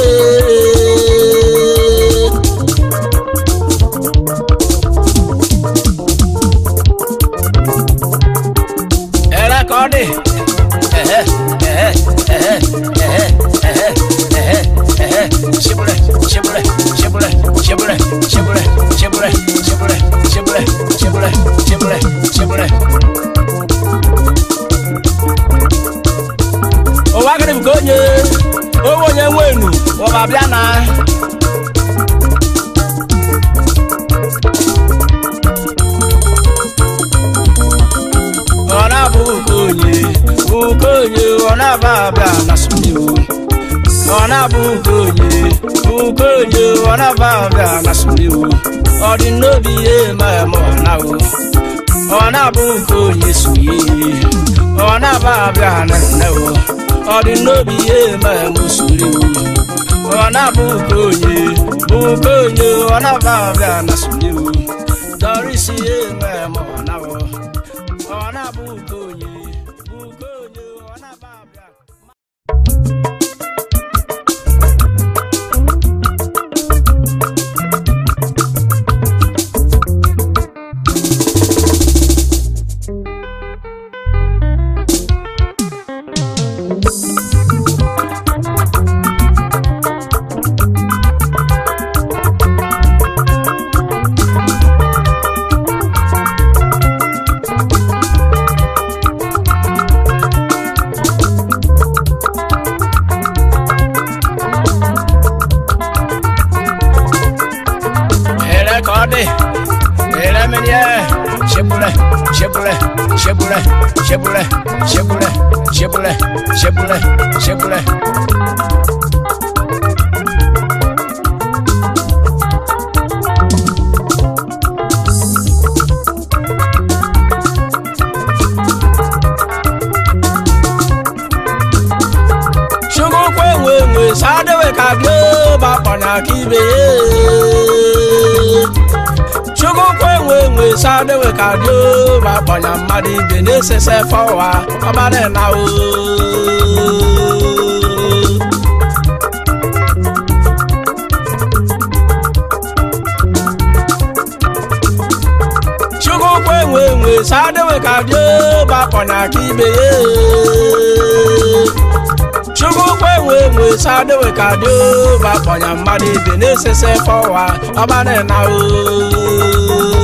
ẹ̀rẹ́ kọ́ ni ẹ̀hẹ́ ẹ̀hẹ́ ẹ̀hẹ́ ẹ̀hẹ́ ẹ̀hẹ́ ẹ̀hẹ́ ẹ̀hẹ́ ṣibúrẹ́ ṣibúrẹ́ ṣibúrẹ́ ṣibúrẹ́ ṣibúrẹ́ ṣibúrẹ́ ṣibúrẹ́ ṣibúrẹ́ ṣibúrẹ́ ṣibúrẹ́ ṣibúrẹ́. ụwa gịrị bụ ka onye owe onye nwe enu ụwa bịa na ọ na-abụ ukonye ukonye ọ na-aba abịa na sụmiwu ọ na-abụ ukonye ukonye ọ na-aba abịa na sụmiwu ọ dị n'obi ihe ma ma ọ na-awụ ọ na-abụ ukonye suye ọ na-aba abịa na nnewu ọ dị n'obi ihe ma ma suriwu ọ na-abụ ukonye ukonye ọ na-aba abịa na sụmiwu dọrịsị ihe ma ma ọ na-awụ ọ na-abụ ukonye ukonye ọ na-aba abịa Ele kode, ele menye, shebule, shebule, shebule, shebule, shebule, shebule, shebule, shebule. Chukwu kwe nwe nwe sadewe ka bie bakpọnya ka ibe ye. Chukwu kwe nwe nwe sadewe ka bie bakpọnya mmadụ ibe na-esese fọwa ọbara na o. Chukwu kwe nwe nwe sadewe ka bie bakpọnya ka ibe ye. chukwu kwe nwe nwe sadewe ka dị ba kpọnya mmadụ ibe na-esese fọwa ọbara na o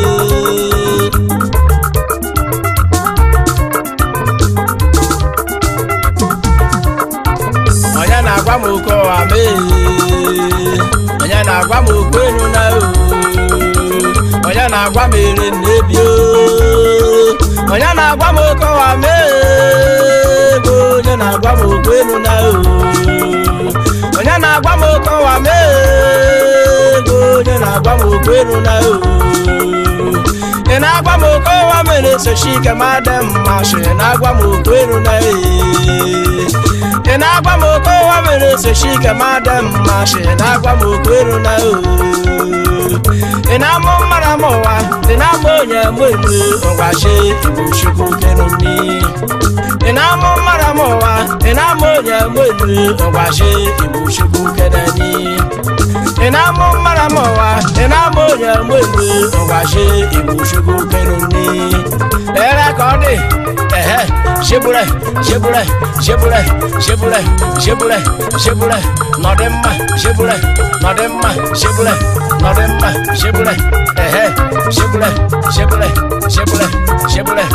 onye na-agwa m oke ụwa mee onye na-agwa m okwu enu na o onye na-agwa m ere na-ebi o onye na-agwa m oke ụwa mee ego onye na-agwa m okwu enu na o onye na-agwa m oke ụwa mee ego onye na-agwa m okwu enu na o ị na-agwa m oke ụwa mere esochi ike ma dị mma shi na-agwa m okwu enu na e ị na-agwa m oke ụwa mere esochi ike ma dị mma shi na-agwa m okwu enu na o ị na-amụ mmara m ụwa ị na-amụ onye mgbe mgbe ngwachi igbo chukwu kenu nni ị na-amụ mmara m ụwa ị na-amụ onye mgbe mgbe ngwachi igbo chukwu keneni ị na-amụ mmara m ụwa ị na-amụ onye mgbe mgbe ngwachi igbo chukwu kenu nni ere ka ọ dị ehe shebure shebure shebure shebure shebure shebure nọdị mma shebure nọdị mma shebure nọdị mma shebure ehe shebure shebure shebure shebure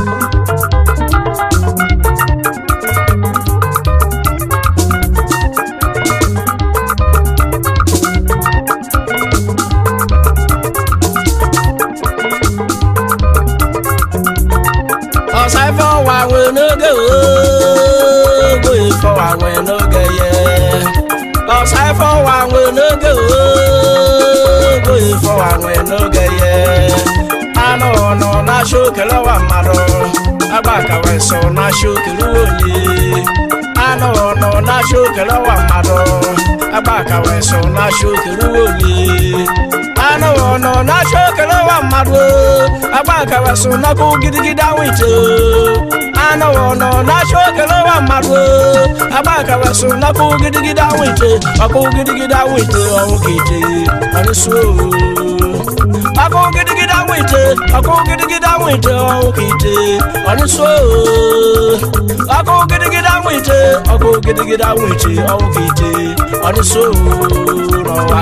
ọsa ife ọwa nwe n'oge ogbo ife ọwa nwe n'oge ye ọsa ife ọwa nwe n'oge ogbo ife ọwa nwe n'oge ye anụ ọnụ na-achọ okele ọwa mmadụ agbakawa so na-achọ okele onye anụ ọnụ na-achọ okele ọwa mmadụ agbaka wee so na-achọ okere oli anụ ọnọ na-achọ okere nwa mmadụ agbaka wee so n'ọkụ gidigidi anwụ ite anụ ọnọ na-achọ okere nwa mmadụ agbaka wee so n'ọkụ gidigidi anwụ ite ọkụ gidigidi anwụ ite ọnwụ ka ite ọnụsụ ọkụ gidigidi anwụ ite ọkụ gidigidi anwụ ite ọnwụ ka ite ọnụsụ ọkụ gidigidi anwụ ite ọkụ gidigidi anwụ ite ọnwụ ka ite ọnụsụ n'ọwa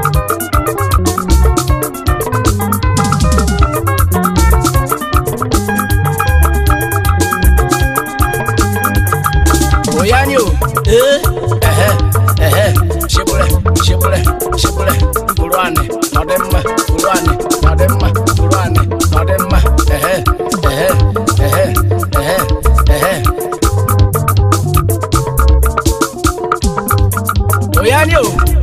oyanyo ee ehe ehe shibule shibule shibule buru anị nọdị mma buru anị nọdị mma buru anị nọdị mma ehe ehe ehe ehe ehe oyanyo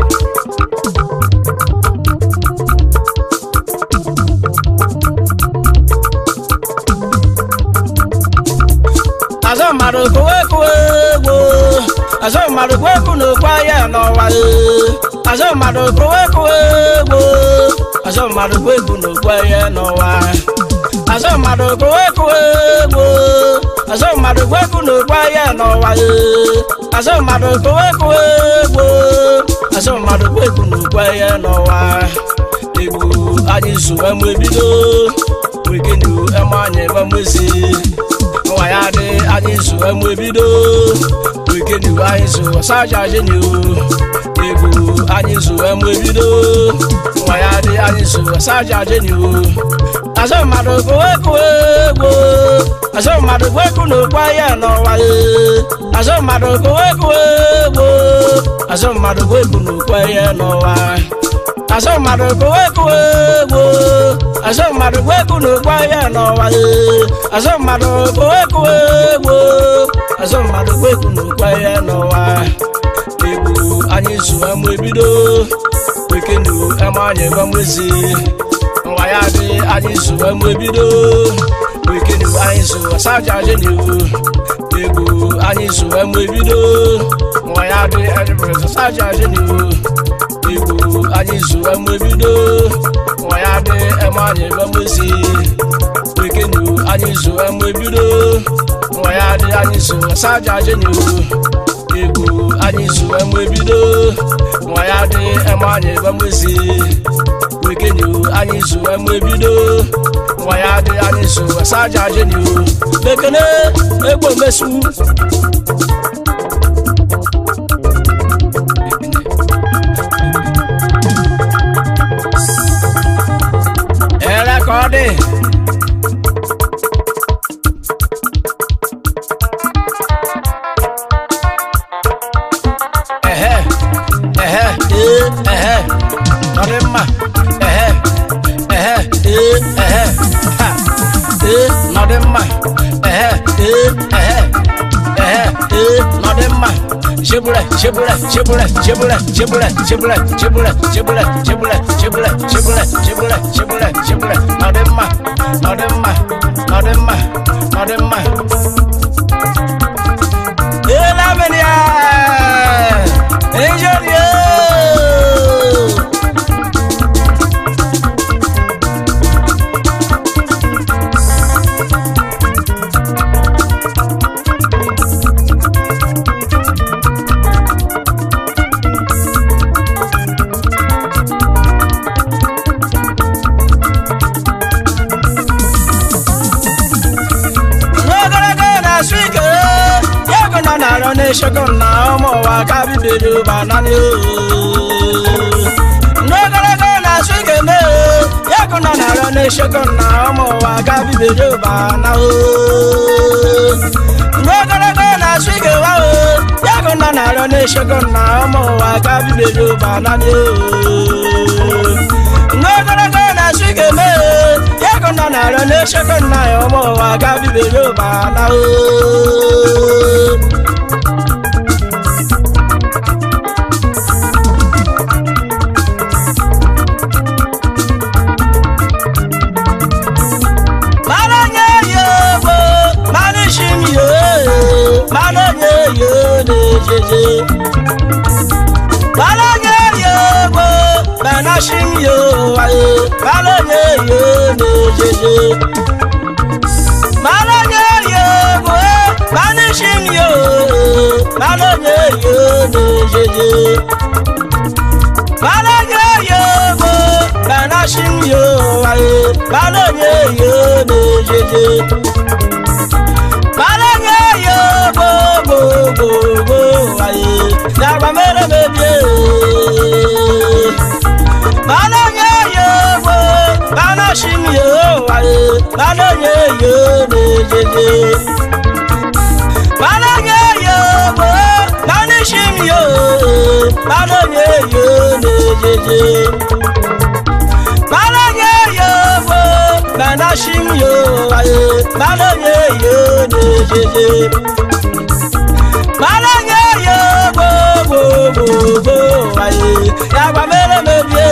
azọ mmadụ kowe kowe egbo azọ mmadụ kowe kwu n'okwu ahịa n'ọwa ee. azọ mmadụ kowe kowe egbo azọ mmadụ kowe kwu n'okwu ahịa n'ọwa azọ mmadụ kowe kowe egbo azọ mmadụ kowe kwu n'okwu ahịa n'ọwa ee. azọ mmadụ kowe kowe egbo azọ mmadụ kowe kwu n'okwu ahịa n'ọwa egbo anyị zuwe mgbe bido wekenu eme anyị ebe mwezi nwa ya dị anyị zu emu ebido wekenu anyị zu saja jeniu egwu anyị zu emu ebido nwa ya dị anyị zu saja jeniu azọ mmadụ kowe kowe egbo azọ mmadụ kowe kwu n'okwu ahịa n'ọwa ee azọ mmadụ kowe kowe egbo azọ mmadụ kowe kwu n'okwu ahịa n'ọwa azọ mmadụ kowe kowe egbo azọ mmadụ kowe kwu n'okwu ahịa n'ọwa ee azọ mmadụ kowe kowe egbo azọ mmadụ kowe kwu n'okwu ahịa n'ọwa egwu anyị zu emu ebido wekenu eme anyị ebe mwezi nwa ya dị anyị zu emu ebido wekenu anyị zu asaja jeniu egwu anyị zu emu ebido nwa ya dị edibere asaja jeniu igbo anyị zu emu ebido nwa ya dị eme anyị ebe mwezi wekenu anyị zu emu ebido nwa ya dị anyị zu asaja jeniu egwu anyị zu emu ebido nwa ya dị eme anyị ebe mwezi wekenu anyị zu emu ebido nwa ya dị anyị zu asaja jeniu bekene egbo mesu Era ka ọ dị ehe ehe ee ehe ọ dị mma ehe ehe ee ehe ha ee nọ dị mma ehe ee ehe ehe ee nọ dị mma shebule shebule shebule shebule shebule shebule shebule shebule shebule shebule shebule shebule shebule shebule nọ dị mma nọ dị mma nọ dị mma nọ dị mma ee lamini ya enjoli yoo. n'ogologo na-asụ ike ego nọ n'arọ na-eshego na ụmụ ụwa ka bibiri banani n'ogologo na-asụ ike mee ego nọ n'arọ na-eshego na ụmụ ụwa ka bibiri bana n'ogologo na-asụ ike wa ego nọ n'arọ na-eshego na ụmụ ụwa ka bibiri banani n'ogologo na-asụ ike mee ego nọ n'arọ na-eshego na ụmụ ụwa ka bibiri bana mana nye ya egbo mana isi m ya mana nye ya na-ejeje mana banashim yo aye balonye yo nejeje balonye yo bo banishim yo balonye yo nejeje balonye yo bo banashim yo aye balonye yo nejeje balonye yo bo bo bo bo aye dagba mere mebie balonye yo bo banashim yo aye balonye yo nejeje balonye yo bo banishim yo balonye yo nejeje balonye yo bo banashim yo aye balonye yo nejeje balonye yo bo bo bo bo aye yagba mere mebie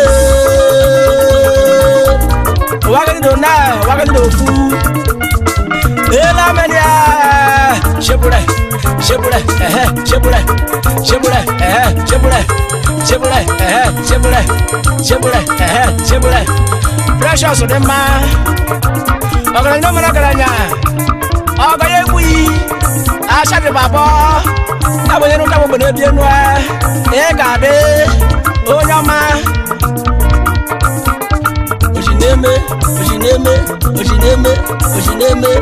wagani do na wagani do fu ela menia shebure shebure eh shebure shebure eh shebure shebure eh shebure shebure eh shebure precious de ma ọgara ní ọmọdé ọgara nya ọgara yẹ kú yìí aṣáájú bàbọ táwọn yẹn ń dáwọ gbọdọ ebi ẹnu ẹ ẹ gàdé onye ọma òṣìnẹmẹ òṣìnẹmẹ òṣìnẹmẹ òṣìnẹmẹ.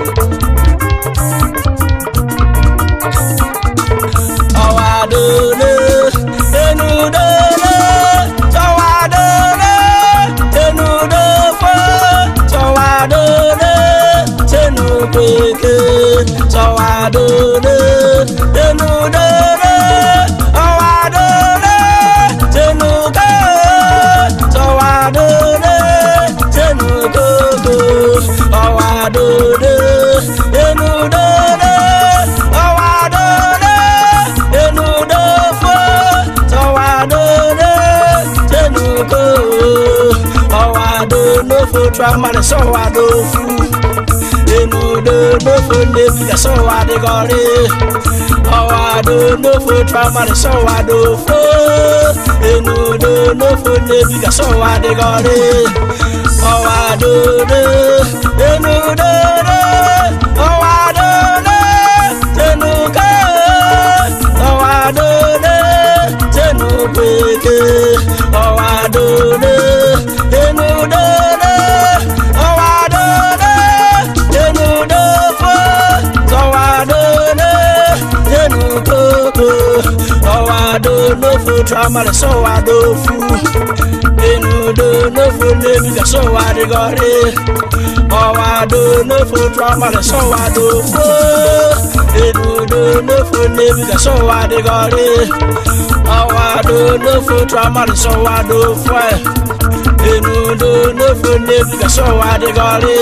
ọ̀wàdòlè enudòlè tọ̀wàdòlè enudòfò tọ̀wàdòlè tẹnugbèké tọ̀wàdòlè enudòlè ọ̀wàdòlè tẹnugbè tọ̀wàdòlè tẹnugbògbò ọ̀wàdòlè enudòlè ọ̀wàdòlè enudòfò tọ̀wàdòlè tẹnugbò ọ̀wàdòlòfò tramare sọ̀wàdòfù enudòlòfò nebiga sọ̀wàdìgọ̀rì ọ̀wàdòlòfò tramare sọ̀wàdòfò enudòlòfò nebiga sọ̀wàdìgọ̀rì ọ̀wàdòlè enudòlè ọ̀wàdòlè tẹnukẹ́ ọ̀wàdòlè tẹnugbèké ọ̀wàdòlè enudòlè ọ̀wàdòlè tẹnudòfò tọ̀wàdòlè tẹnukókò ọ̀wàdòlòfò tramare sọ̀wàdòfù enudòlòfò nebiga sọ̀wàdìgọ̀rì ọ̀wàdòlòfò tramare sọ̀wàdòfò enudòlòfò nebiga sọ̀wàdìgọ̀rì ọ̀wàdòlòfò tramare sọ̀wàdòfò enudòlòfò nebiga sọ̀wàdìgọ̀rì.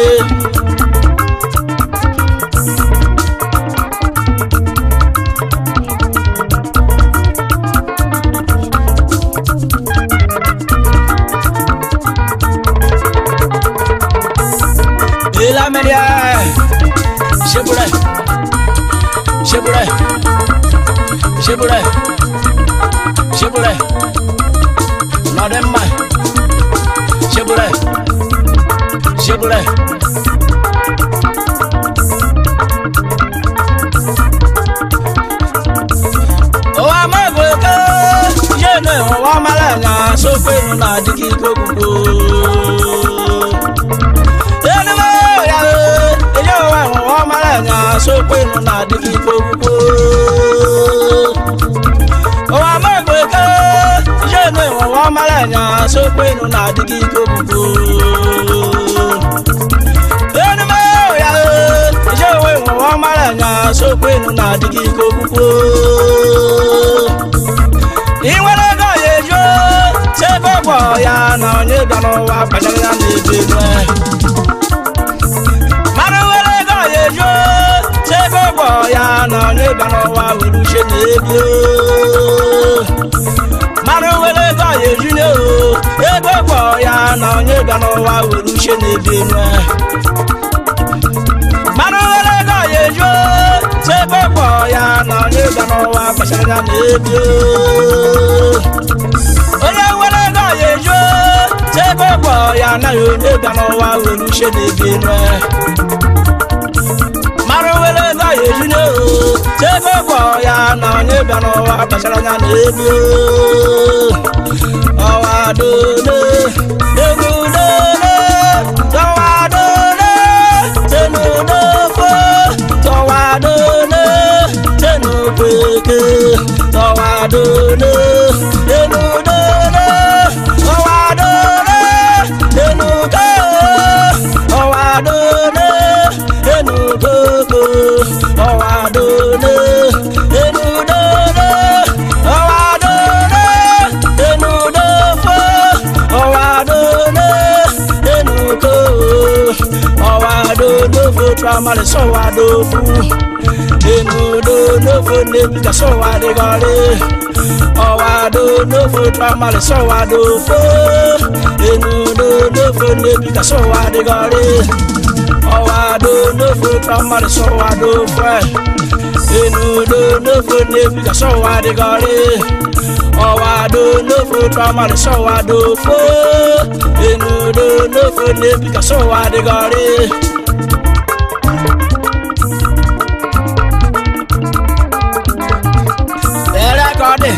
Elamelia, Shebure, Shebure, Shebure, Shebure, Nodemma, Shebure, Shebure. Owa magweke, yene owa malanga, sofe nuna diki kokuko. Enume ya eyo wa owa malanga, sofe nuna diki kokuko. Owa magweke, yene owa malanga, sofe nuna diki kokuko. Enume ya eyo wa owa malanga, sofe nuna diki kokuko. ị nwere ego ya ejuo chebe ọgwọ ya na onye bịa n'ụwa kpachara ya na-ebi elu mara nwere ego ya ejuo chebe ọgwọ ya na onye bịa n'ụwa were uche na-ebi mara nwere ego ya eju ne o ebe ọgwọ ya na onye bịa n'ụwa were uche na-ebi elu mara nwere ego ya ejuo chebe ọgwọ ya na onye bịa n'ụwa kpachara ya na-ebi onye nwere ego ya ejuo ya anaghị onye bịa n'ụwa were uche na-ebi enu mara were ego ya ejine o chebe gwọ ya na onye bịa n'ụwa kpachara anya na elu ọwa dole elu dole tọwa dole tenu dofo tọwa dole tenu kweke tọwa dole elu dole tọwa dole enu ko ọwa dole enu koko ọwa dole enu dole ọwa dole enu dofo ọwa dole enu ko ọwa dofo tramari sọwa dofu enu dofo nebi ka sọwa digọri ọwa dofo tramari sọwa dofu enu dofo nebi ka sọwa digọri ọwa dofo tramari sọwa dofu enu dofo nebi ka sọwa digọri ọwa dofo tramari sọwa dofu enu dofo nebi ka sọwa digọri. Era kọ́dé.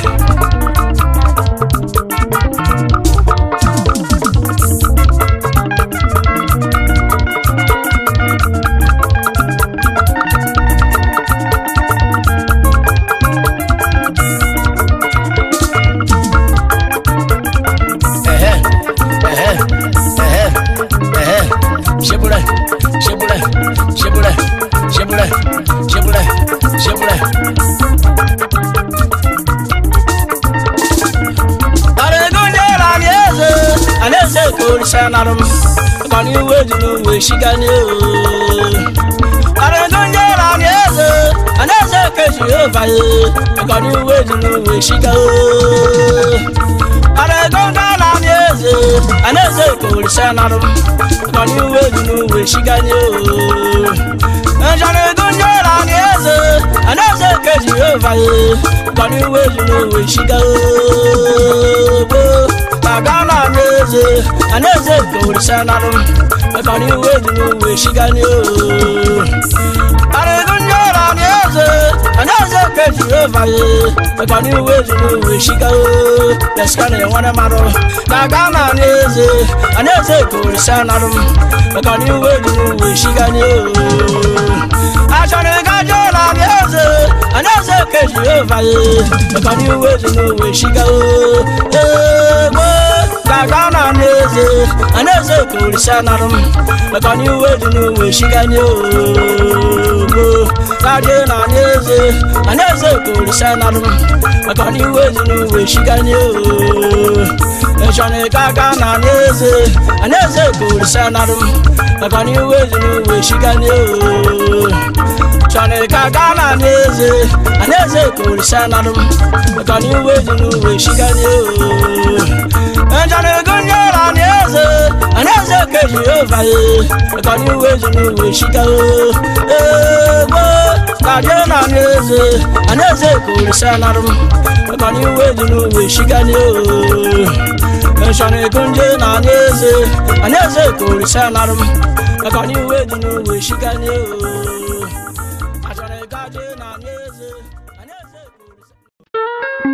Ẹ̀hẹ́, ẹ̀hẹ́, ẹ̀hẹ́, ẹ̀hẹ́. Ṣébúrẹ́, ṣébúrẹ́, ṣébúrẹ́, ṣébúrẹ́, ṣébúrẹ́, ṣébúrẹ́. Aregunjera ni eze, anaeze korisa narum, kani wedi n'uwe shigani o. Aregunjera ni eze, anaeze keji ova ye, kani wedi n'uwe shiga o. Aregunjera ni eze, anaeze korisa narum, kani wedi n'uwe shigani o. Aregunjera ni eze, anaeze keji ova ye, kani wedi n'uwe shiga o. Kagana n'eze, anaeze korisa narum, kani wedi n'uwe shigani o. Arịgụnyere anyị eze, anyị eze ka eji ova ye, maka na iwe ji n'uwe shiga o, leska na enwere mmadụ. Na Ghana anyị eze, anyị eze ka orisa narụ m, maka na iwe ji n'uwe shiga nye o. Achọrọ ịga jụọ anyị eze, anyị eze ka eji ova ye, maka na iwe ji n'uwe shiga o. Egbe ka Ghana anyị eze, anyị eze ka orisa narụ m, maka na iwe ji n'uwe shiga nye o. Kaje na n'eze, anaeze korisa narụ maka na iwe dị n'uwe shiganye o. Echọrọ ka aka na n'eze, anaeze korisa narụ maka na iwe dị n'uwe shiganye o. Chọrọ ka aka na n'eze, anaeze korisa narụ maka na iwe dị n'uwe shiganye o. Echọrọ ego nyere n'eze, anaeze ka Jehova ye, maka na iwe dị n'uwe shiga o. Egbe kaje na n'eze, anaeze korisa narụ maka na iwe dị n'uwe shiganye o. Echọrọ ego nje na n'eze, anaeze korisa narụ maka na iwe dị n'uwe shiganye o. Achọrọ ego aje na n'eze, anaeze korisa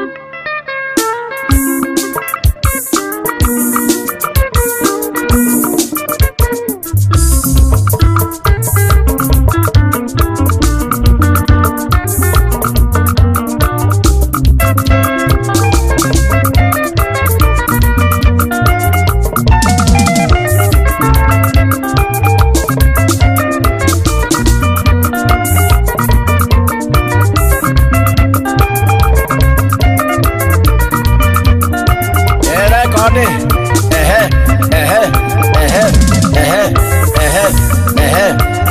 Ere ka ọ dị. Ehe, ehe, ehe, ehe, ehe, ehe.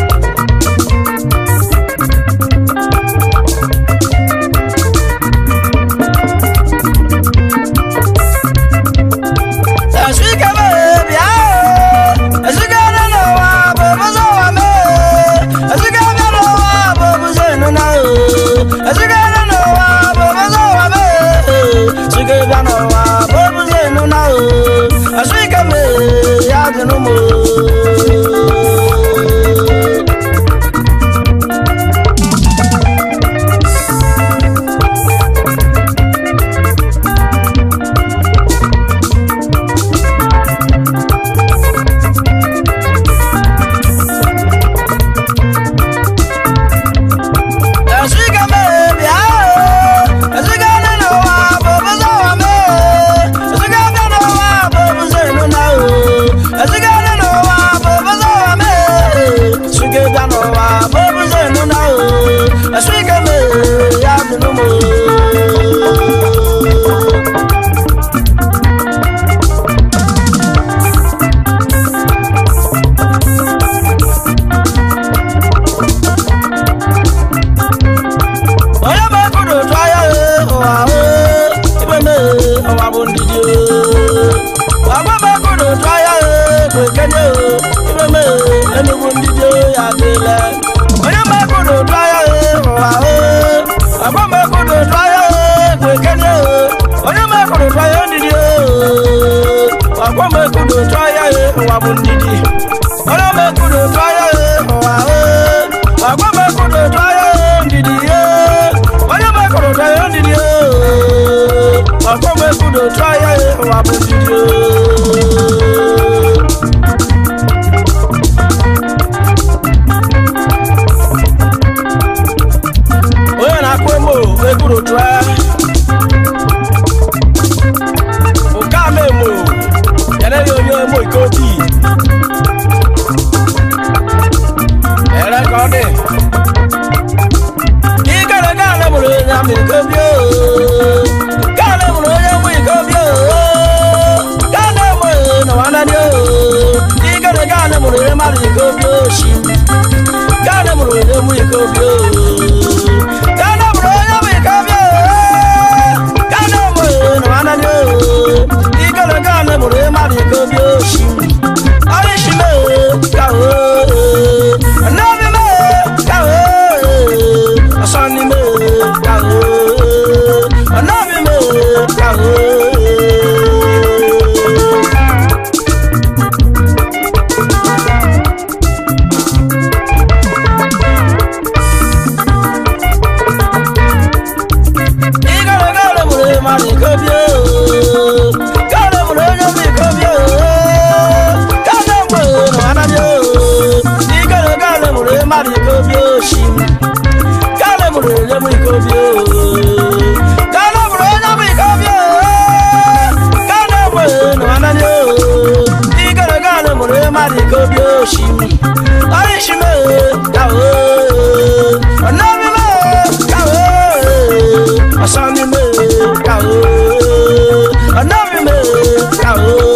Esike m bịa o, esike bịa n'ụwa bụ obodo ụwa m o, esike bịa n'ụwa bụ obodo ịnụna o, esike bịa n'ụwa bụ obodo ụwa m o, esike bịa n'ụwa bụ obodo ịnụna o. ọkwa mekudo tụọ ya e ụwa bụ ndidi onye mekudo tụọ ya e ụwa e ọkwa mekudo tụọ ya e ndidi e onye mekudo tụọ ya ndidi e ọkwa mekudo tụọ ya e ụwa bụ ndidi e onye na-akpọ emo ekwuru tụọ ụka ama emo yanaghị onye emo ike obi ere ka ọ dị ikere gaala mụrụ onye ama ike obi gaala mụrụ onye emo ike obi gaala emo na nwanadị ikere gaala mụrụ onye mmadụ ike obi oshi gaala mụrụ onye emo ike obi gaala mụrụ onye emo ike obi gaala emo na nwanadị ikere gaala mụrụ onye mmadụ ike obi oshi ọrịshime ka nnabi me ka ọsọni me ka nnabi me ka Igara gara mụrụ mmadụ ikobie gara mụrụ onye bụ ikobie gara mụrụ na anabi Igara gara mụrụ mmadụ ikobie oshi gara mụrụ onye bụ ikobie gara mụrụ onye bụ ikobie gara mụrụ na anabi Igara gara mụrụ mmadụ ikobie oshi Arishime ka Anabi me ka Asani me ka Anabi me ka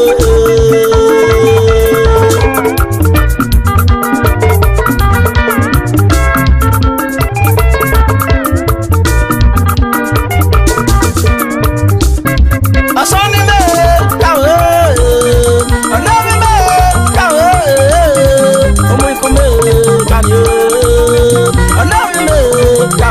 Asani me ka Anabi me ka Omo ikome ka ni Anabi me ka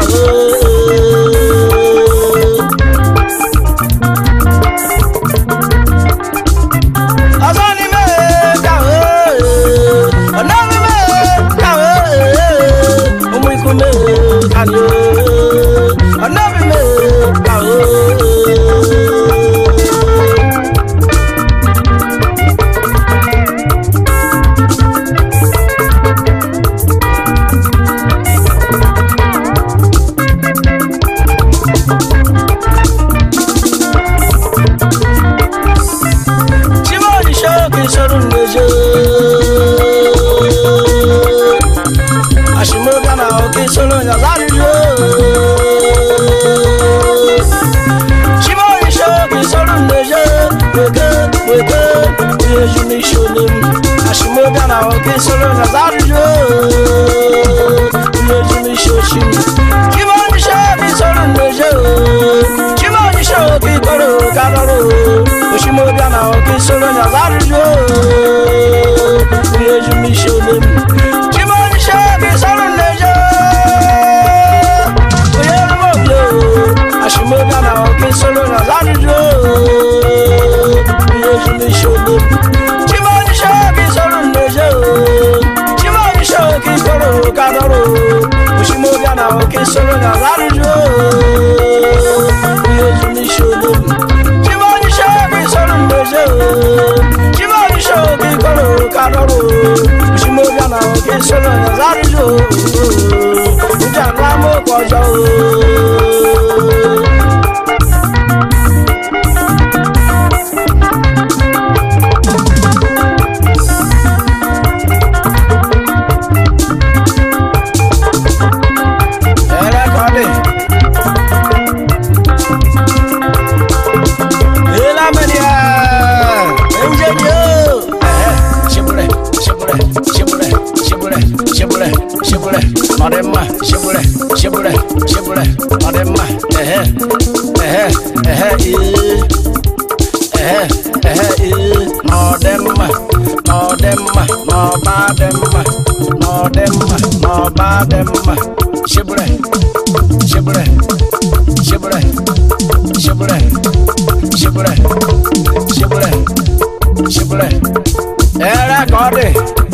Asani me ka Anabi me ka Omo ikome ka ni Anabi me ka Chimoni shoki sorun neje Ashimoga na oki solo ya zari yo Chimoni shoki sorun neje Weke, weke, yeju mi shonim Ashimoga na oki solo ya zari yo Yeju mi shoshim Chimoni shoki sorun neje Chimoni shoki koro karoro Oshimoga na oki solo ya zari yo Yeju mi shonim Chimoni shoki sorun neje Ashimoga na oki solo ya zari yo Yeju mi shonim Chimoni shoki sorun neje Chimoni shoki koro karoro Oshimoga na oki solo ya zari yo Yeju mi shonim Chimoni shoki sorun neje Chimoni shoki koro karoro Oshimoga na oki solo ya zari yo Njana mo kọjọ ooo. Ẹlẹ́kọ̀ọ́dì. Ìlàmìnì ẹ̀ ǹjẹ́ ni ó. Ṣebúrẹ̀ ṣebúrẹ̀ ṣebúrẹ̀ ṣebúrẹ̀ ṣebúrẹ̀ ṣebúrẹ̀ ọ̀rẹ́ mọ̀ ṣebúrẹ̀ ṣebúrẹ̀ ṣebúrẹ̀ ṣubúlẹ̀ ẹ̀rẹ́ kọ́ dé.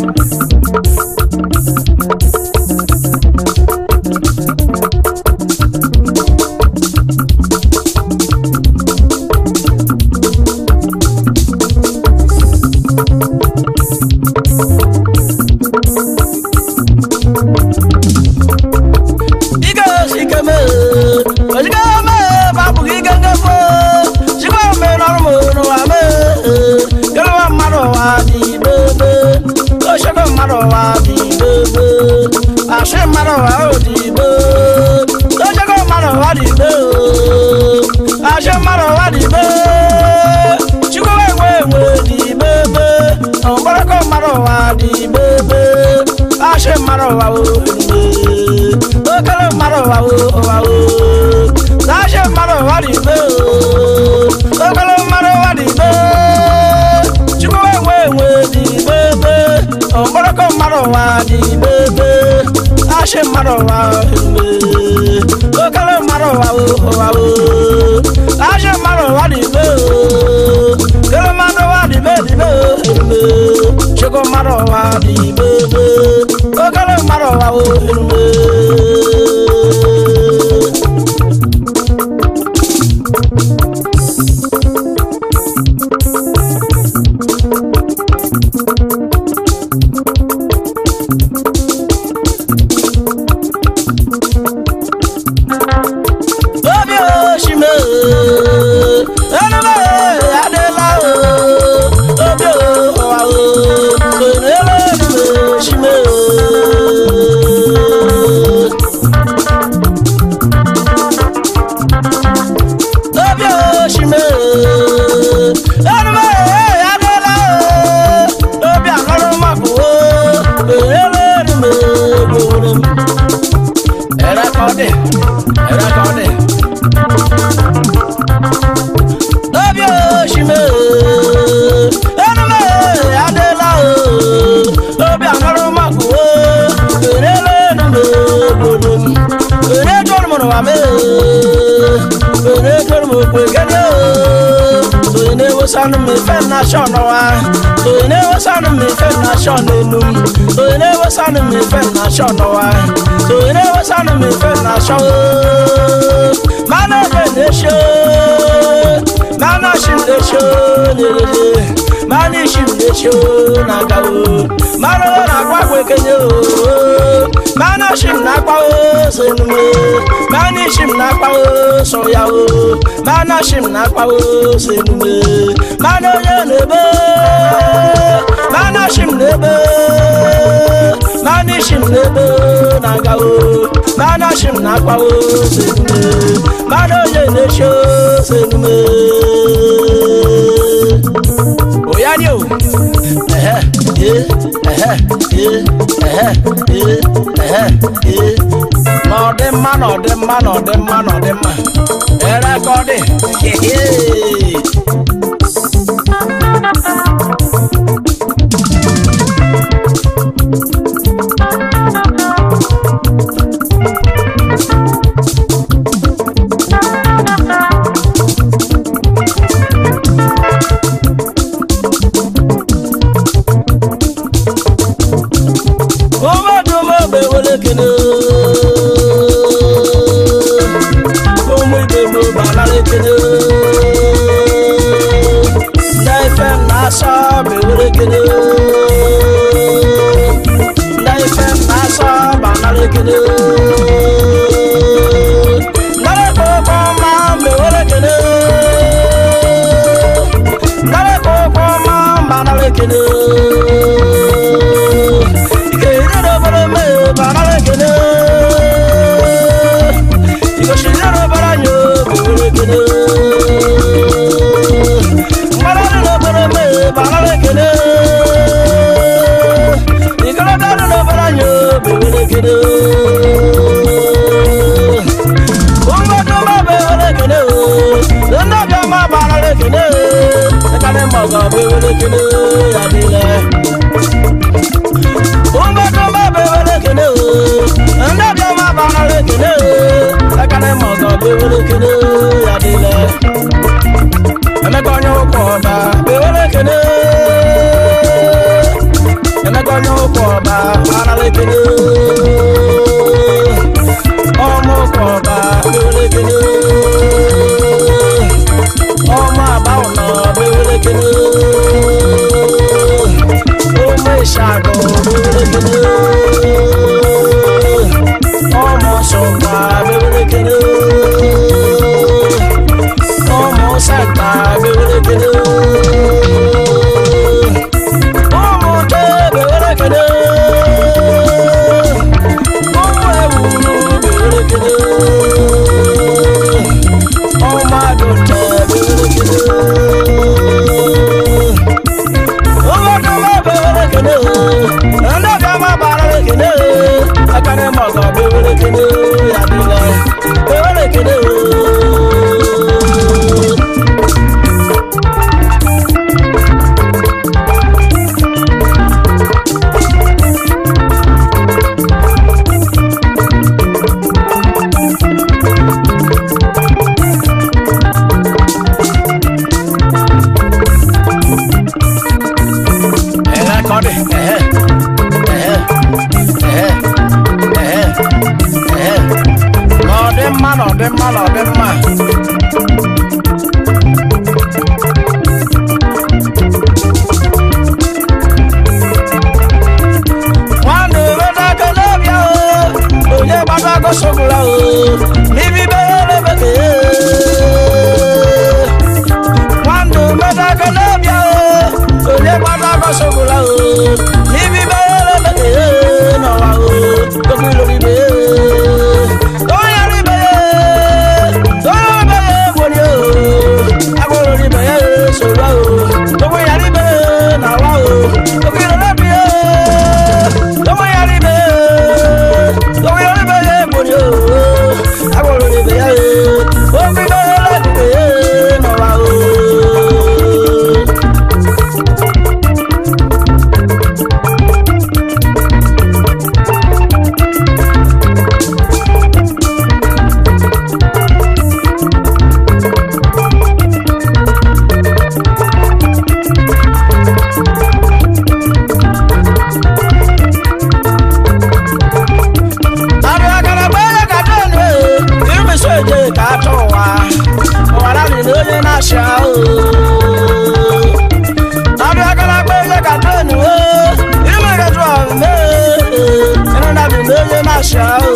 Ike sike me, ojike me, babu ike nke fo, chikwa me n'ọrụ m n'ụwa me, kerewa mmadụ ụwa dị bebe, ochekwa mmadụ ụwa dị bebe, asị mmadụ ụwa o dị be, ochekwa mmadụ ụwa dị be, asị mmadụ ụwa dị be, chikwa enwe enwe dị bebe, ọgbọrọkọ mmadụ ụwa dị bebe, asị mmadụ ụwa o dị be. okele mmadụ ụwa o ụwa o na-achị mmadụ ụwa dị ibe o okele mmadụ ụwa dị ibe chukwu enwe enwe dị ibe ebe ọkpọrọkọ mmadụ ụwa dị ibe ebe na-achị mmadụ ụwa ebe okele mmadụ ụwa o ụwa o na-achị mmadụ ụwa dị ibe o kele mmadụ ụwa dị ibe dị ibe ebe chukwu mmadụ ụwa dị ibe ebe okele mmadụ ụwa o ebe obi oshime enume adịla o obi ụwa o onere enume oshime obi oshime enume adịla o obi anọrọ maka o onere enume gboro m ẹrẹkọdẹ ẹrẹkọdẹ. Obi oshime enume adela o obi anọrọ maka o erele enume obodo m ere tọrọ m n'ụwa me ere tọrọ m okwe gene o onye na-ewesanu m ife na shọ n'ụwa onye na-ewesanu m ife na shọ n'enu m onye na-ewesanu m ife na shọ n'ụwa onye na-ewesanu m ife na shọ o mana ebe na-esho mana shi m na-esho n'elele mana ishi m na-esho na-aga o mana ọ na-agwa agwa ekenye o mana shi m na-akpa o so enume mana ishi m na-akpa o so ya o mana shi m na-akpa o so enume mana onye na-ebe mana shi m na-ebe mana ishi m na-ebe na-aga o mana shi m na-akpa o so enume mana onye na-eshi o so enume oya ni o ẹhẹ ye ẹhẹ ye ẹhẹ ye ẹhẹ ye n'ọdị mma n'ọdị mma n'ọdị mma n'ọdị mma ere ka ọ dị hehe omedomogbe were kene ụmụ ibe m gbanara ekene ndị ife m na-asọ bewere kene ndị ife m na-asọ gbanara ekene ndara ka ụkwụ ọma bewere kene ndara ka ụkwụ ọma gbanara ekene Yeah. Ụmụdụma bewere ekele o, ndị ọbịama banara ekele o, ekele ma ọzọ bewere ekele ya dịle. Emeka onye ụkwụ ọda bewere ekele aralekele ọmọ kọba bewelekele ọmọ àbáwọnà bewelekele ọmọ ìṣàgọ bewelekele ọmọ sọgbà bewelekele ọmọ sẹgbà bewelekele ọmọ tẹ bewelekele ọmọ ẹwùrú bewelekele ọmọ àdùntẹ bewelekele ọmọ dọmọ bewelekele ẹnlẹbi ọmọ bàrà lekele akadé mọgàn bewelekele yàdìlẹ bewelekele. Ẹ̀hẹ́ kọ́dé ẹ̀hẹ́ ẹ̀hẹ́ ẹ̀hẹ́ ẹ̀hẹ́ ẹ̀hẹ́ n'ọdị mma n'ọdị mma n'ọdị mma. Nwanne wedago n'obi o, onye gbadago sogbula o, n'ibi bere bekee. Nwanne wedago n'obi o, onye gbadago sogbula o, n'ibi bere bekee n'ụwa o, okwu lórí bee. Onye rí bee, onye bee gbori o, agboro rí bee soro o, okwu ya rí bee n'ụwa o, okwu lórí bee. Ọmọ ya rí bee, ọmọ ya rí bee gbori o, agboro rí bee o, okwu lórí bee n'ụwa o. abịagara gbere ka donu irụmesi oje ka atụ ụwa ụwara riri onye na-achị ahụ abịagara gbere ka donu irụmegeju ọmụme ịrụnabi na onye na-achị ahụ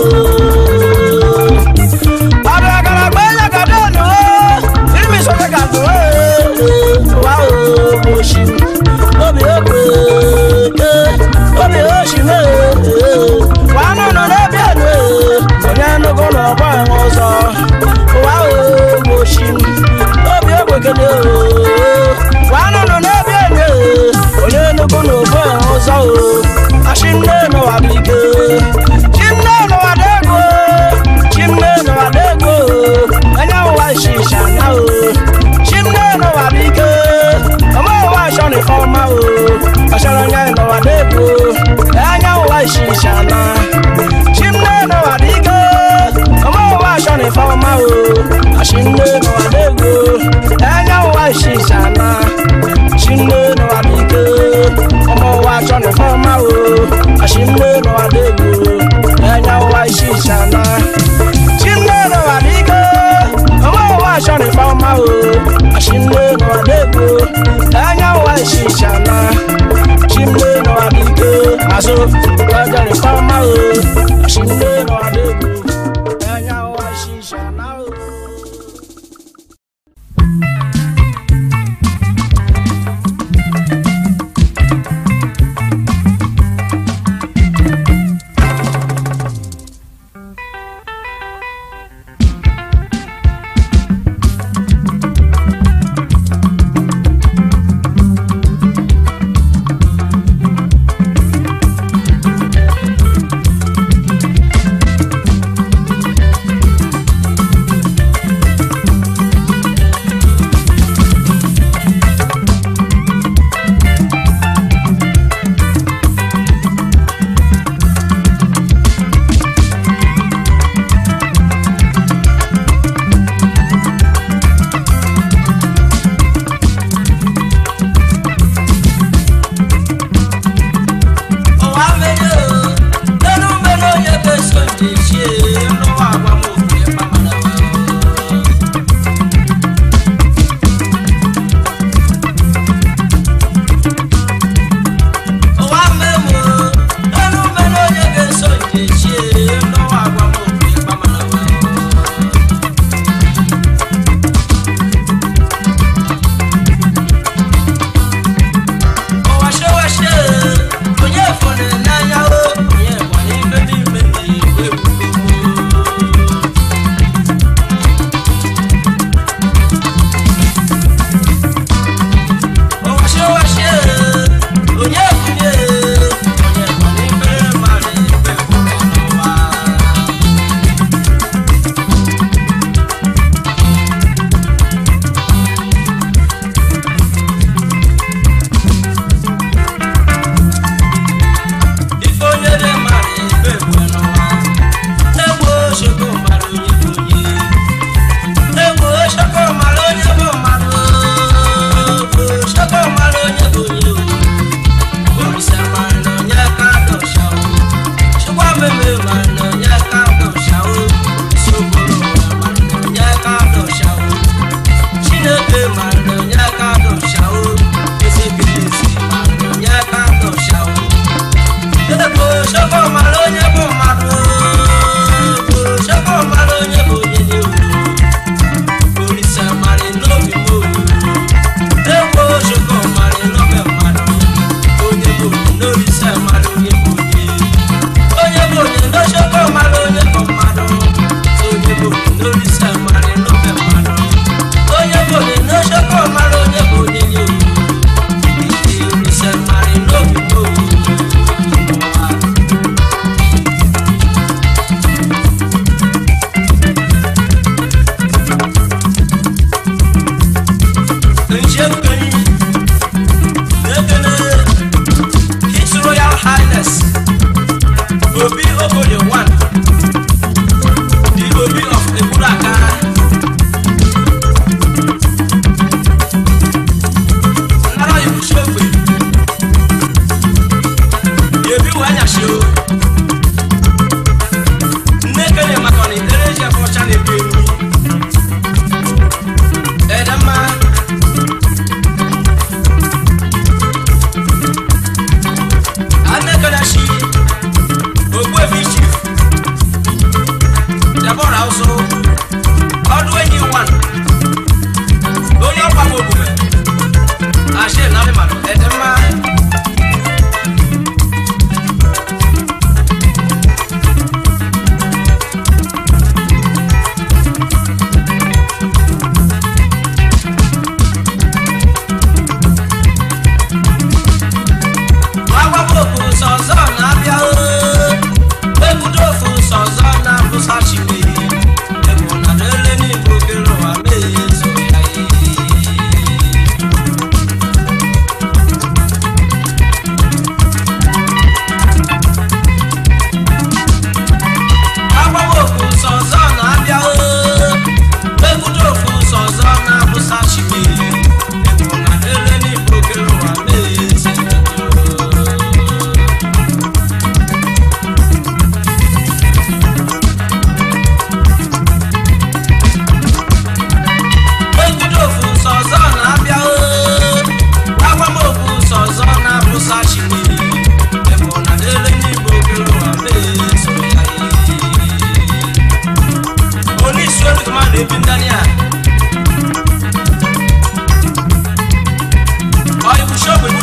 abịagara gbere ka donu irụmesi oje ka atụ ụwa obochi obi okwe obi oshime nwanụ nọ n'ebe enu onye nnukwu na ọgba enwe ụzọ ụwa obochi obi okwekele nwanụ nọ n'ebe enu onye nnukwu na ọgba enwe ụzọ achị nne n'ụwa bụ ike chi nne n'ụwa dị ego chi nne n'ụwa dị ego onye ụwa ishisha na o chi nne n'ụwa bụ ike ọmọ ụwa achọ na ife ọma o ọchọrọ onye n'ụwa dị ego anya ụwa ishisha na chi nne n'ụwa dị ike ọmọ ụwa achọ na ife ọma o achị nne n'ụwa dị ego anya ụwa ishisha na chi nne n'ụwa dị ike ọmọ ụwa achọ na ife ọma o achị nne n'ụwa dị ego anya ụwa ishisha na chi nne n'ụwa dị ike ọmọ ụwa achọ na ife ọma o achị nne n'ụwa dị ego anya ụwa ishisha na chi nne n'ụwa dị ike azụ ọjọ na ife ọma o achị nne n'ụwa dị ego anya ụwa ishisha na o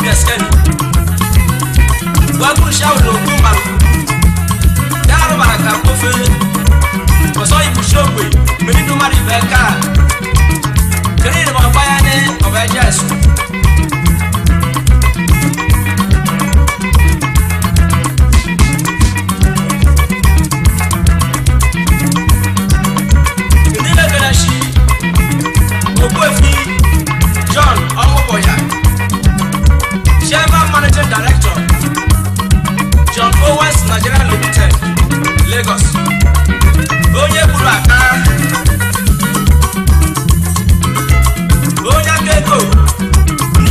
skeni wagun shawu na ogun malu daaru bara ka kofe kɔsɔ ibu sogbe mini dumari bɛ ka kiri ni ma baya ni ɔbɛ jɛ su. Ìdí lè gbẹ̀rẹ̀ sí òkú èfi John Ọmọbọ̀yà Chairman Managing Director John Owens Nigeria Limited Lagos onye gburu aka onye aka ego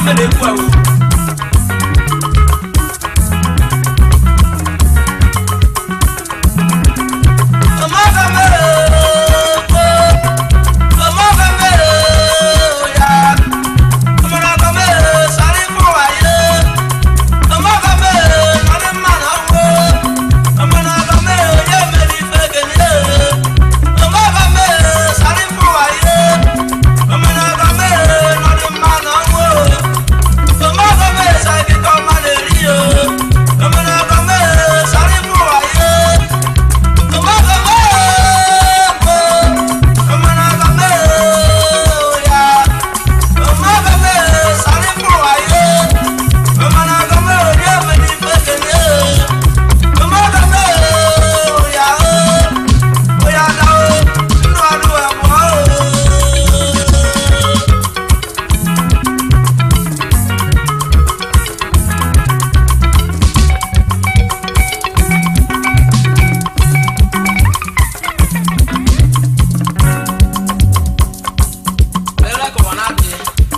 ife na-ekwu ewu ọmọga mere ọmọga mere ya ọmọga mere sáré fún wáyé ọmọga mere nọdún mmanụ ọgwụ ọmọga mere onye mere ife kenye ọmọga mere sáré fún wáyé ọmọga mere nọdún mmanụ ọgwụ ọmọga mere sáré kíkọ́ mmanụ eri o ọmọga mere sáré fún wáyé. Era como nadie.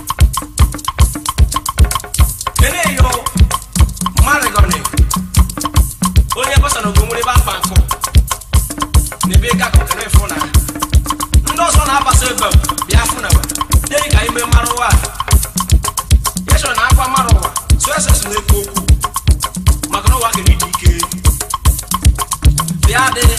Ene yo, marigoni. Onye kwasa na ogomori ba mkpa nkụ. N'ebe ka kọkọ na-efu na. Ndị ọzọ na-abasa ebe m bịa fụ na wa. Dee ka ime mmarụ ụwa. Yesọ na akwa mmarụ ụwa. Sụọ ese so na-ekwu okwu. Maka na ụwa kere ịdị ike. Bịa dị.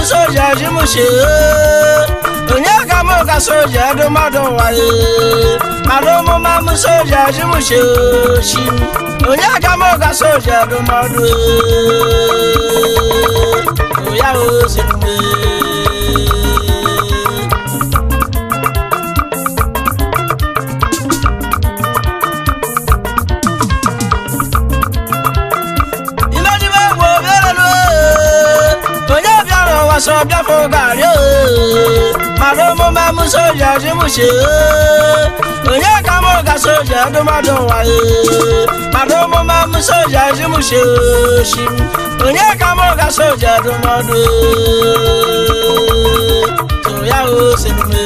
soja ji m she onye ka mụ ka soja dị mmadụ waye mmadụ ụmụma m soja ji m she shi onye ka mụ ka soja dị mmadụ ya oziri m imedibe egwu obiarelu onye bịara ụwa so bịafụ garị mmadụ ụmụma m soja ji m she onye ka mụ ka soja dị mmadụ waye mmadụ ụmụma m soja ji m she shi onye ka mụ ka soja dị mmadụ so ya osinume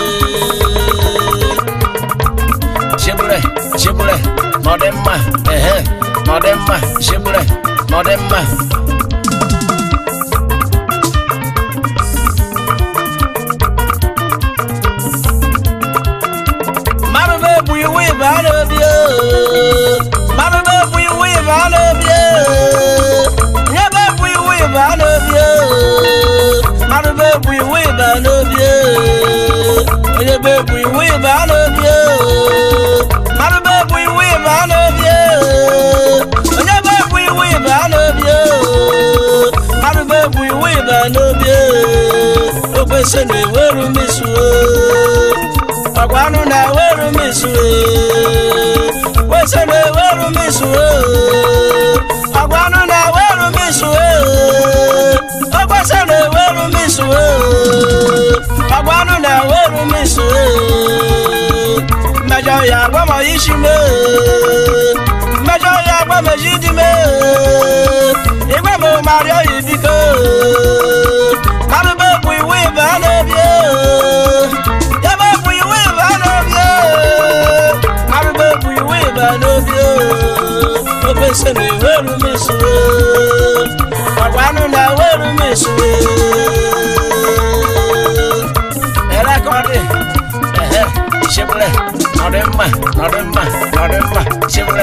shibure shibure nọdịmma ehe nọdịmma shibure nọdịmma mmadụ bụ iwu ibe a na-ebi mmadụ bụ iwu ibe a na-ebi nye bụ iwu ibe a na-ebi mmadụ bụ iwu ibe a na-ebi onye bụ iwu ibe a na-ebi mmadụ bụ iwu ibe a na-ebi onye bụ iwu ibe a na-ebi mmadụ bụ iwu ibe a na-ebi okwesị na-eweru misuo ọgwa anụ na-eweru misuo kwesị na-eweru misuo ọgwa anụ na-eweru misuo okwesị na-eweru misuo ọgwa anụ na-eweru misuo mmejọ ya agbamọ isi mee mmejọ ya agbamọ isi dị mee igwe m marịọ ya biko mmadụ bụ iwu ibe a na-ebi ya bụ iwu ibe a na-ebi mmadụ bụ iwu ibe a na-ebi okwesị na-eweru misuo ọgwa anụ na-eweru misuo erekọdị ehe shibure nọdị mma nọdị mma nọdị mma shibure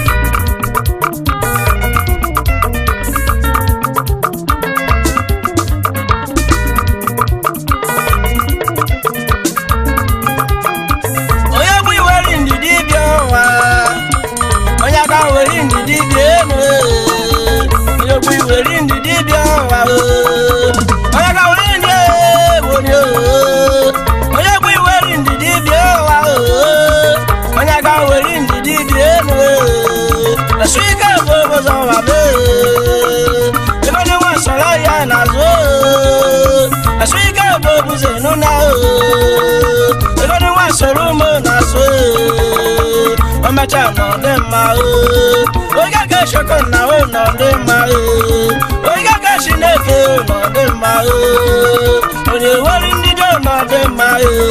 onye bụ iweri ndidi bịa ụwa onye aka weri ndidi bịa enu onye bụ iweri ndidi bịa ụwa onye aka weri ndị ewori onye bụ iweri ndidi bịa ụwa onye aka weri ndidi bịa enu esu ike bụ obodo ụwa mee ebe ndị nwa sọrọ ya n'azụ esu ike bụ obodo enu na ebe ndị nwa sọrọ ụmụ n'azụ ọmọcha nọ dị mma oge ka eshoko na o nọ dị mma oge ka chineke nọ dị mma onye were ndị jo nọ dị mma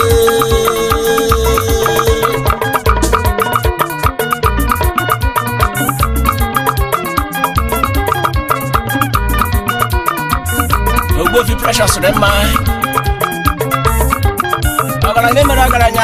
ogbofi precious dị mma ọgaranya mere ọgaranya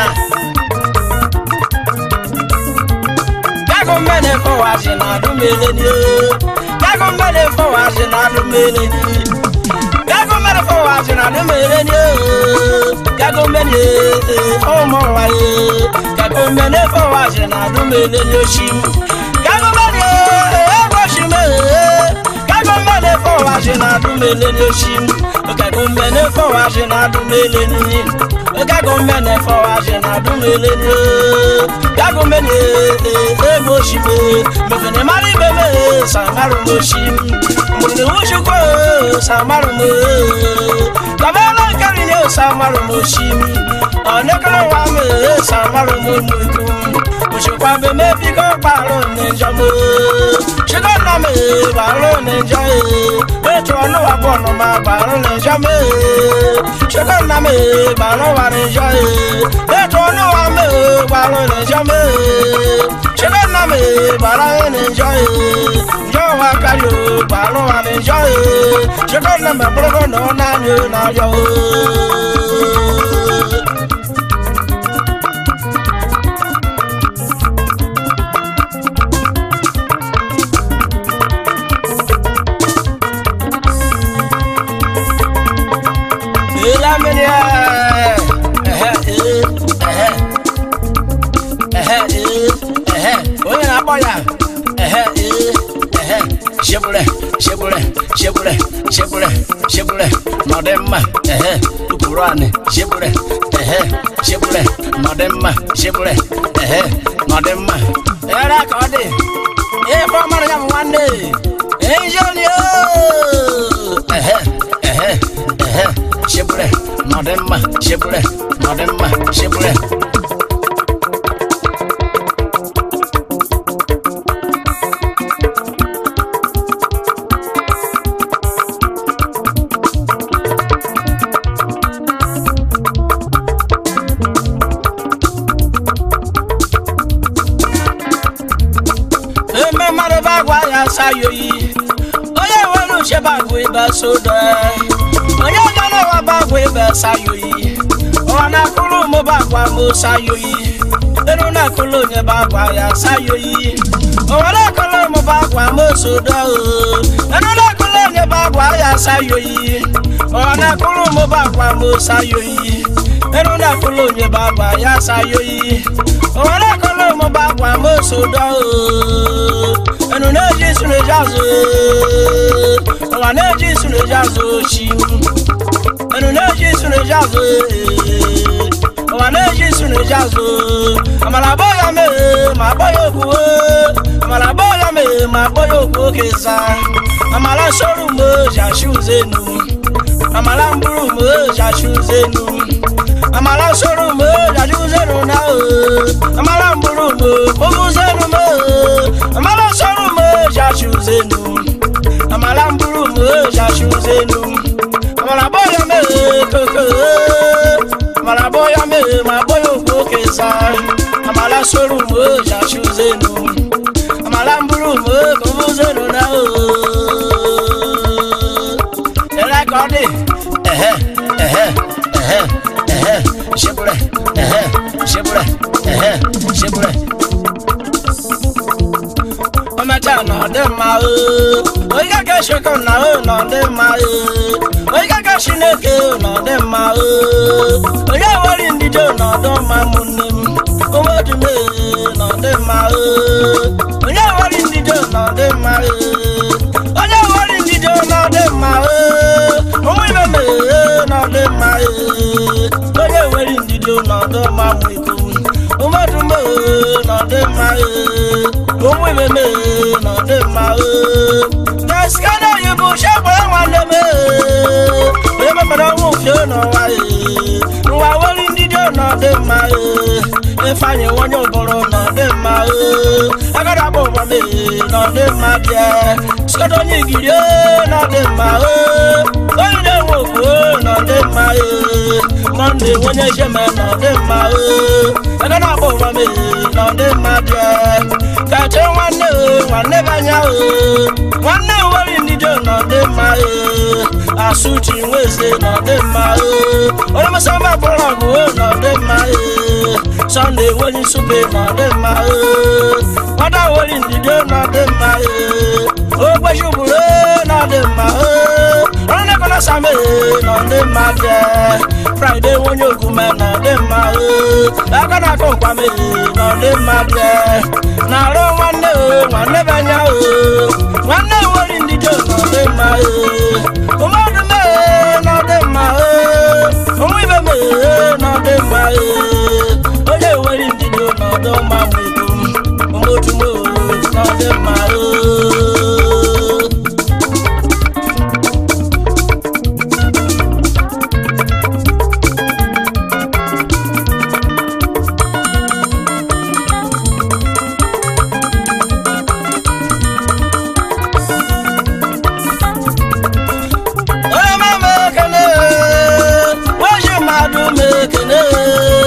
Gago mene fọwazi na adumele ni o. Gago mene fọwazi na adumele ni. Gago mene fọwazi na adumele ni o. Gago mene ọmọ waye. Gago mene fọwazi na adumele ni o ṣi. Gago mene ego ṣi me. Gago mene fọwazi na adumele ni o ṣi. Gago mene fọwazi na adumele ni. Gago mene fọwazi na adumele ni o. Gago mene ego ṣi me. Mefene mari bebe samaru mo ṣi. Mune wuṣukwo samaru mo. Kabela kari ni o samaru mo ṣi. Ọ̀nẹ́kọ̀ọ́ wa mi samaru mo nu ikú. Òṣùpá mi mẹ́bí kọ́ pààrọ̀ níjọ́ mo. Ṣé nà mi pààrọ̀ níjọ́ yìí? Ètò ọ̀nà wa bọ̀ ọ̀nà máa pààrọ̀ níjọ́ mi. Ṣé nà mi pààrọ̀ wa níjọ́ yìí? Ètò ọ̀nà wa mi pààrọ̀ níjọ́ mi. Ṣé nà mi pààrọ̀ níjọ́ yìí? Ǹjọ́ wa kárí o pààrọ̀ wa níjọ́ yìí? Ṣé nà mi pààrọ̀ náà náà ni ó náà yọ o? ya mmiri ya ehe ee ehe ehe ee ehe onye na-akpọ ya ehe ee ehe shebule shebule shebule shebule shebule nọdị mma ehe ukpuru anị shebule ehe shebule nọdị mma shebule ehe nọdị mma ere ka ọ dị ife ọmara ya bụ nwanne ejoni ehe ehe ehe shebule nọdị mma shebule nọdị mma shebule eme mmadụ bụ agwa ya asaghị oyi onye nwere uche bụ agwa ebe sodo onye ga n'ụwa bụ agwa ebe asaghị oyi ụwa na-akụrụ ụmụ bụ agwa ma osaghị oyi elu na-akụrụ onye bụ agwa ya asaghị oyi ụwa na-akụrụ ụmụ bụ agwa ma osodo elu na-akụrụ onye bụ agwa ya asaghị oyi ụwa na-akụrụ ụmụ bụ agwa ma osaghị oyi elu na-akụrụ onye bụ agwa ya asaghị oyi ụwa na-akụrụ ụmụ bụ agwa ma osodo ẹnu n'eji suneji azụ ụwa n'eji suneji azụ ochi ẹnu n'eji suneji azụ ụwa n'eji suneji azụ amala abọ ya mee ma akpọ ya okwu amala abọ ya mee ma akpọ ya okwu oke za amala soro mgbe oji achị ụzọ enu amala mburu mgbe oji achị ụzọ enu amala soro mgbe oji achị ụzọ enu na amala mburu mgbe oge ụzọ enu mee amala soro mgbe oji achị ụzọ enu amala mburu mgbe oji achị ụzọ enu amala abọ ya mee koko amala abọ ya mee ma akpọ ya okwu oke za amala soro mgbe oji achị ụzọ enu amala mburu mgbe oge ụzọ enu na ẹrẹ kan ní ẹhẹ ẹhẹ ẹhẹ ẹhẹ ṣebúrẹ ẹhẹ ṣebúrẹ ẹhẹ ṣebúrẹ. ọmọọta nọdẹ mma o oyi kẹkẹ ṣekọ na o nọdẹ mma o oyi kẹkẹ ṣineke o nọdẹ mma o onye wọri ndidi o nọdọ mma mụ nne m omodume nọdẹ mma o onye wọri ndidi o nọdẹ mma o onye wọri ndidi o nọdẹ mma o ụmụ ibe m nọdị mma onye nwere ndidi nọdụ mma mụ ikom ụmụdụ m nọdị mma ụmụ ibe m nọdị mma na skana yi bụ shagbara nwanne m onye mepere ọnwụ fie n'ụwa nwa nwere ndidi nọdị mma ifeanyị nwanye ụbụrụ nọdị mma agara agba ụgbọ m nọdị mma bịa skana onye igiri nọdị mma onye na-enwe okwu nọ dị mma mọnde onye jeme nọ dị mma ego na-agba ụwa m nọ dị mma bịa kacha nwanne nwanne bụ anya nwanne nwere ndido nọ dị mma asụchi nweze nọ dị mma onye masamba bụrụ ọgụ nọ dị mma sọnde nwere nsụpe nọ dị mma nwada nwere ndido nọ dị mma ogbeji ụbụrụ nọ dị mma ọrụ na-ekọna same nọ dị mma bịa fraịde onye ogume nọ dị mma aka na-akọ nkwame nọ dị mma bịa na arụ nwanne nwanne be anya nwanne nwere ndido nọ dị mma ụmụdụ me nọ dị mma ụmụ ibe me nọ dị mma onye nwere ndido nọ dị mma ụmụdụ me nọ dị mma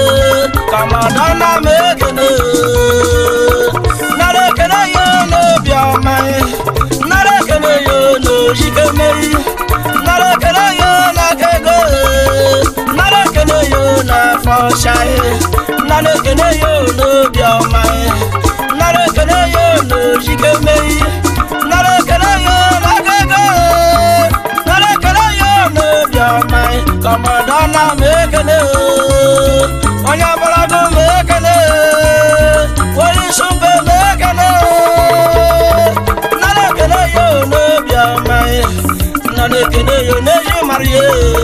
kọmọdọ́nà mẹ́kẹ̀lẹ́ nàrẹ́ kẹlẹ́ yẹ n'obi ọma kọmọdọ na m ekele o onye ọbụlago m ekele onye isi mbe m ekele nara ekele ya o n'obi ọma nara ekele ya o n'eji mara ya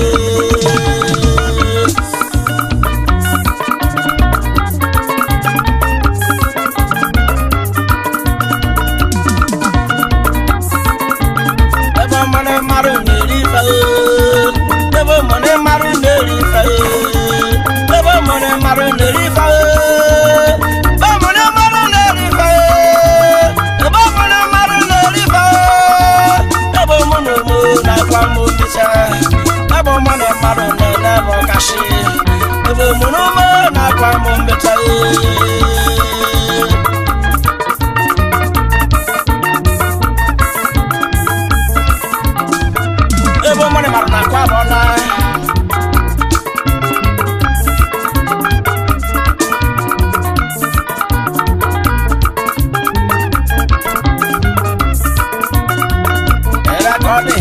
ebe mmanụ mmadụ na-eri ife ebe mmanụ mmadụ na-eri ife ebe mmanụ mmadụ na-eri ife ebe mmanụ mmadụ na-eri ife ebe mmanụ mmadụ na-eri ife ebe mmanụ mụ na-agwa m obisa ebe mmanụ mmadụ na-ele ebe ọkashi ebe mmanụ mụ na-agwa m mbeta ebe mmanụ mmadụ na-akwa abụọ na Era kọ́ni.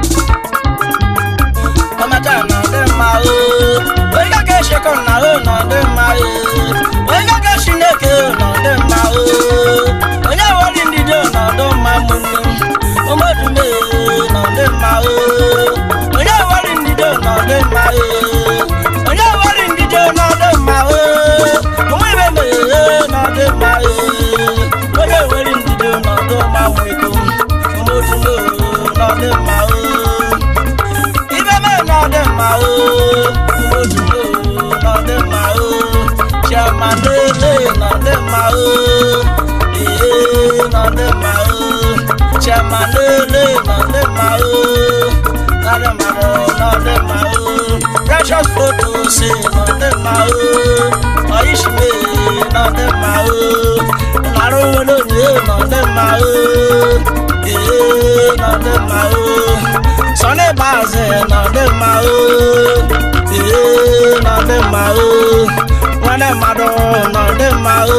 Ọmọdé ọ̀nà ọdẹ máa o. Onye kake ṣe kọ́ ọ̀nà ọ̀nà ọdẹ máa o. Onye kake ṣi n'eke ọ̀nà ọdẹ máa o. Onye wọlé ndidi ọ̀nà ọdọ máa mú nù. Ọmọdúnmé ọ̀nà ọdẹ máa o. Onye wọlé ndidi ọ̀nà ọdẹ máa o. Onye wọlé ndidi ọ̀nà ọdẹ máa o. Ọmọ ìbẹ̀ mẹ̀ ọ̀nà ọdẹ máa o. Onye wọlé ndidi ọ̀nà ọdọ máa mú ikú. Ọmọdúnmé ọ̀nà ọdẹ máa o. Ibe me na ọdẹ mma o, Umojumo na ọdẹ mma o, Chiamanele na ọdẹ mma o, Ee na ọdẹ mma o, Chiamanele na ọdẹ mma o, na ọdẹ mma o, na ọdẹ mma o, Precious photos na ọdẹ mma o, Oyishime na ọdẹ mma o, Narowolonye na ọdẹ mma o, Ee na ọdẹ mma o. Sọni Baze nọ dị mma o, ee nọ dị mma o, nwanne mmadụ nọ dị mma o,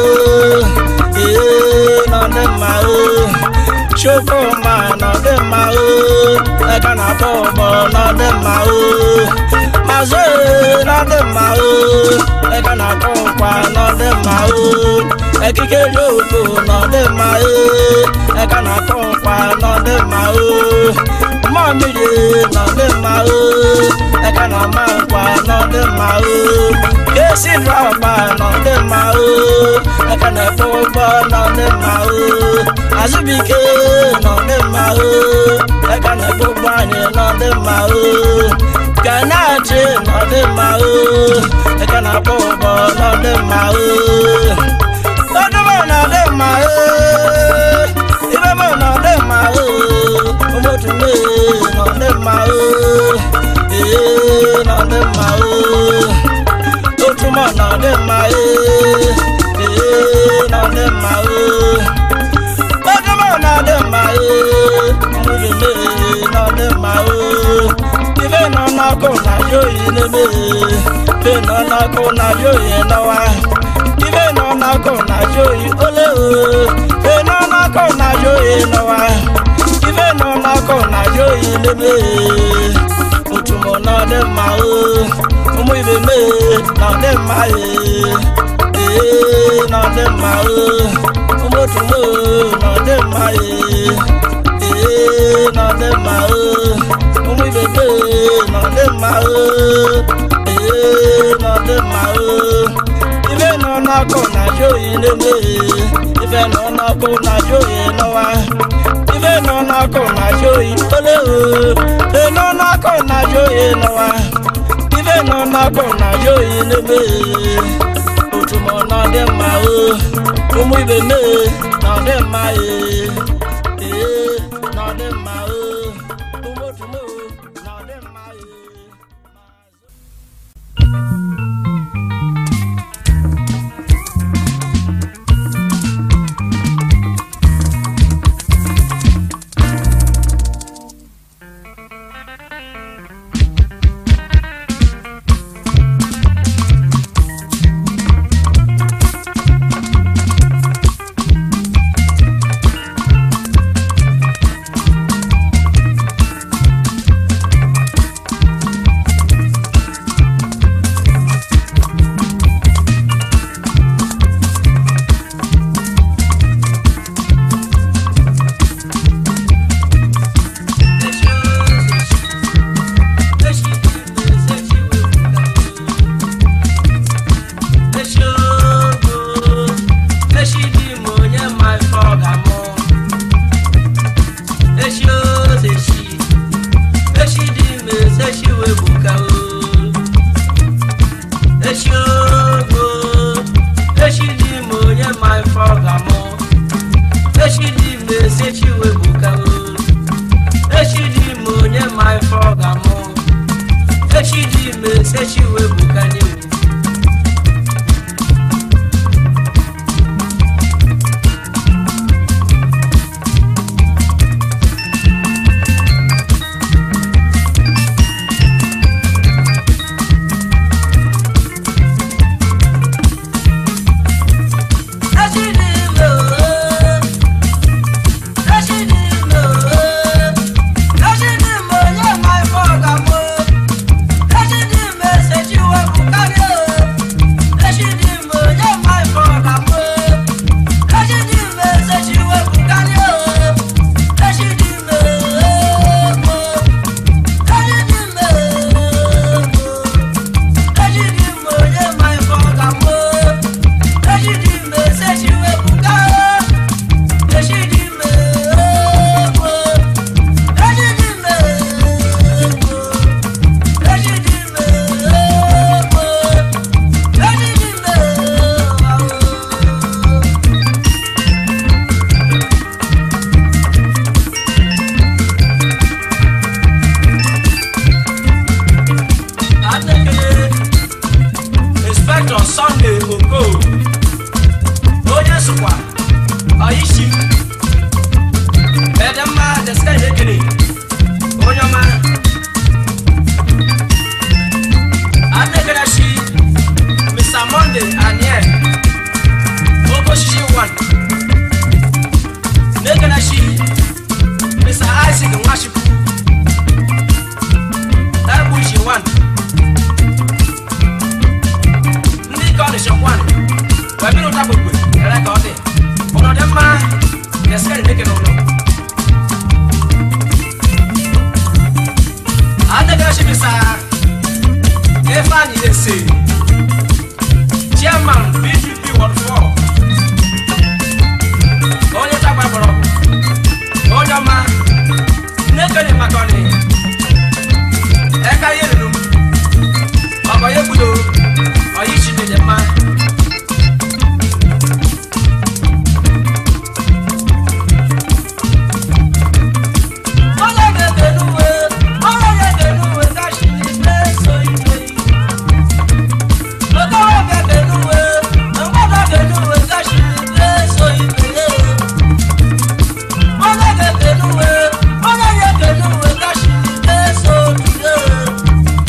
ee nọ dị mma o, Chukwuma nọ dị mma o, aka na-akpọ ụgbọ nọ dị mma o, Mazụ nọ dị mma o, aka na-akpọ nkwa nọ dị mma o, ekike dị okpo nọ dị mma o, aka na-akpọ nkwa nọ dị mma o. mmiri nọ dị mma o aka na ama nkwa nọ dị mma o esi drọba nọ dị mma o aka na ekpe ụgbọ nọ dị mma o azụbike nọ dị mma o aka na ekpe ụgbọ anyị nọ dị mma o ganachi nọ dị mma o aka na akpọ ụgbọ nọ dị mma o ọdụmọ nọ dị mma o ibe mọ nọ dị mma o ụmụtụme nọ dị mma o ee nọ dị mma o otumọ nọ dị mma o ee nọ dị mma o ọdụmọ nọ dị mma o ụmụtụme nọ dị mma o ife nọ n'ọkụ na yoyi n'eme ife nọ n'ọkụ na yoyi n'ọwa ife nọ n'ọkụ na yoyi ole o ife nọ n'ọkụ na yoyi n'ọwa ife nọ n'ọkụ na yoyi n'eme otumọ nọ dị mma o ụmụ ibe me nọ dị mma ee ee nọ dị mma o ụmụ otumọ nọ dị mma ee ee nọ dị mma o ụmụ ibe me nọ dị mma o ee nọ dị mma o ife nọ n'ọkụ na yoyi n'eme ife nọ n'ọkụ na yoyi n'ọwa ife nọ n'ọkụ na yoyi ole o ife nọ n'ọkụ na yoyi n'ọwa ife nọ n'ọkụ na yoyi n'eme otumọ nọ dị mma o ụmụ ibe me nọ dị mma ee ee nọ dị mma o ụmụ otumọ nọ dị mma ee ime sechi iwe bụ kanye Sechi dị ime ooo Sechi dị ime ooo Sechi dị ime onye ma ife ọ ga-amụ Sechi dị ime sechi iwe bụ kanye Sechi dị ime onye ma ife ọ ga-amụ Sechi dị ime sechi iwe bụ kanye Sechi dị ime ooo Sechi dị ime ooo Sechi dị ime onye ma ife ọ ga-amụ Sechi dị ime sechi iwe bụ kanye Sechi dị ime ooo Sechi dị ime ooo Sechi dị ime ooo Sechi dị ime ooo Adekele Inspector Sunday Oko onye sokwa Oyishi Edemma Deskai Ekele onye ọma Adekele shi Mr. Monday Aniel Okoshishi one Nekele shi Mr. Isaac Nwachukwu Ebushi one ndị ike ọ dịchakwa wee bịrị ụta gbogbo ere ka ọ dị ụlọ dị mma ga-esikari dịke n'ụlọ adịgachibisa ifeanyị ese chairman pdp ward 4 onye tagba gbọrọ onye ọma nnekene maka ọnị eka ihe ruru m ọkọ ya egbudo ọyị chidede mma onye ga-ege n'uwe onye ga-ege n'uwe gachi n'ime so ike okowe ga-ege n'uwe mgbada ga n'uwe gachi n'ime so ike onye ga-ege n'uwe onye ga-ege n'uwe gachi n'ime so ike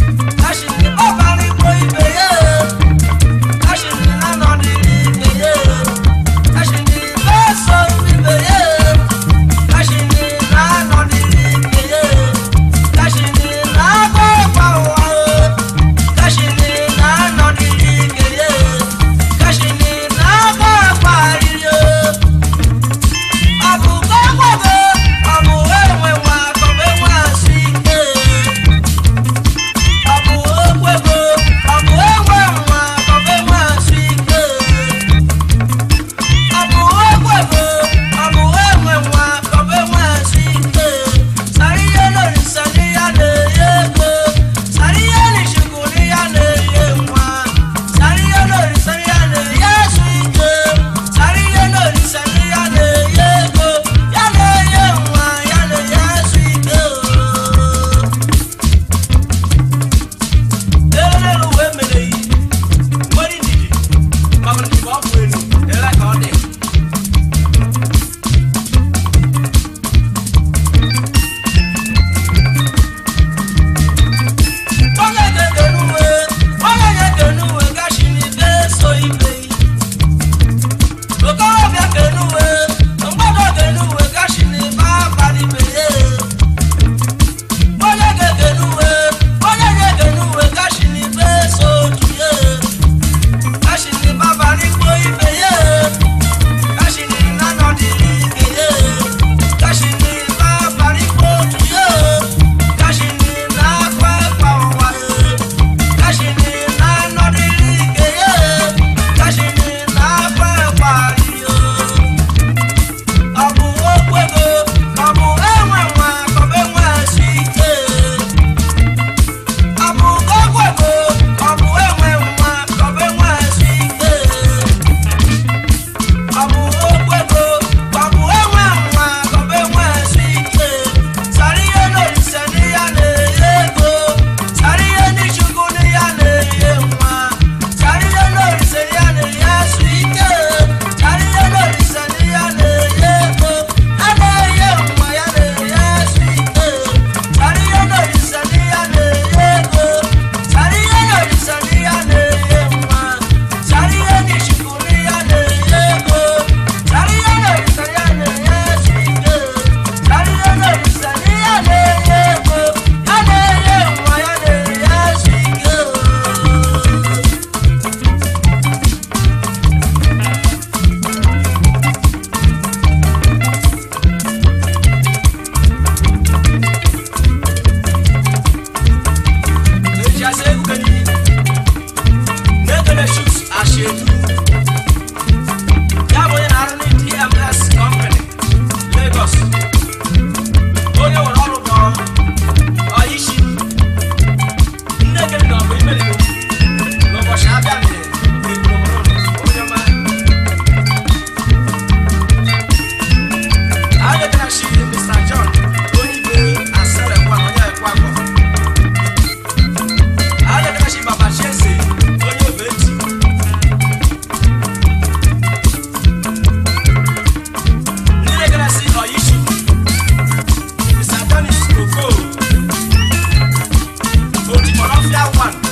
one.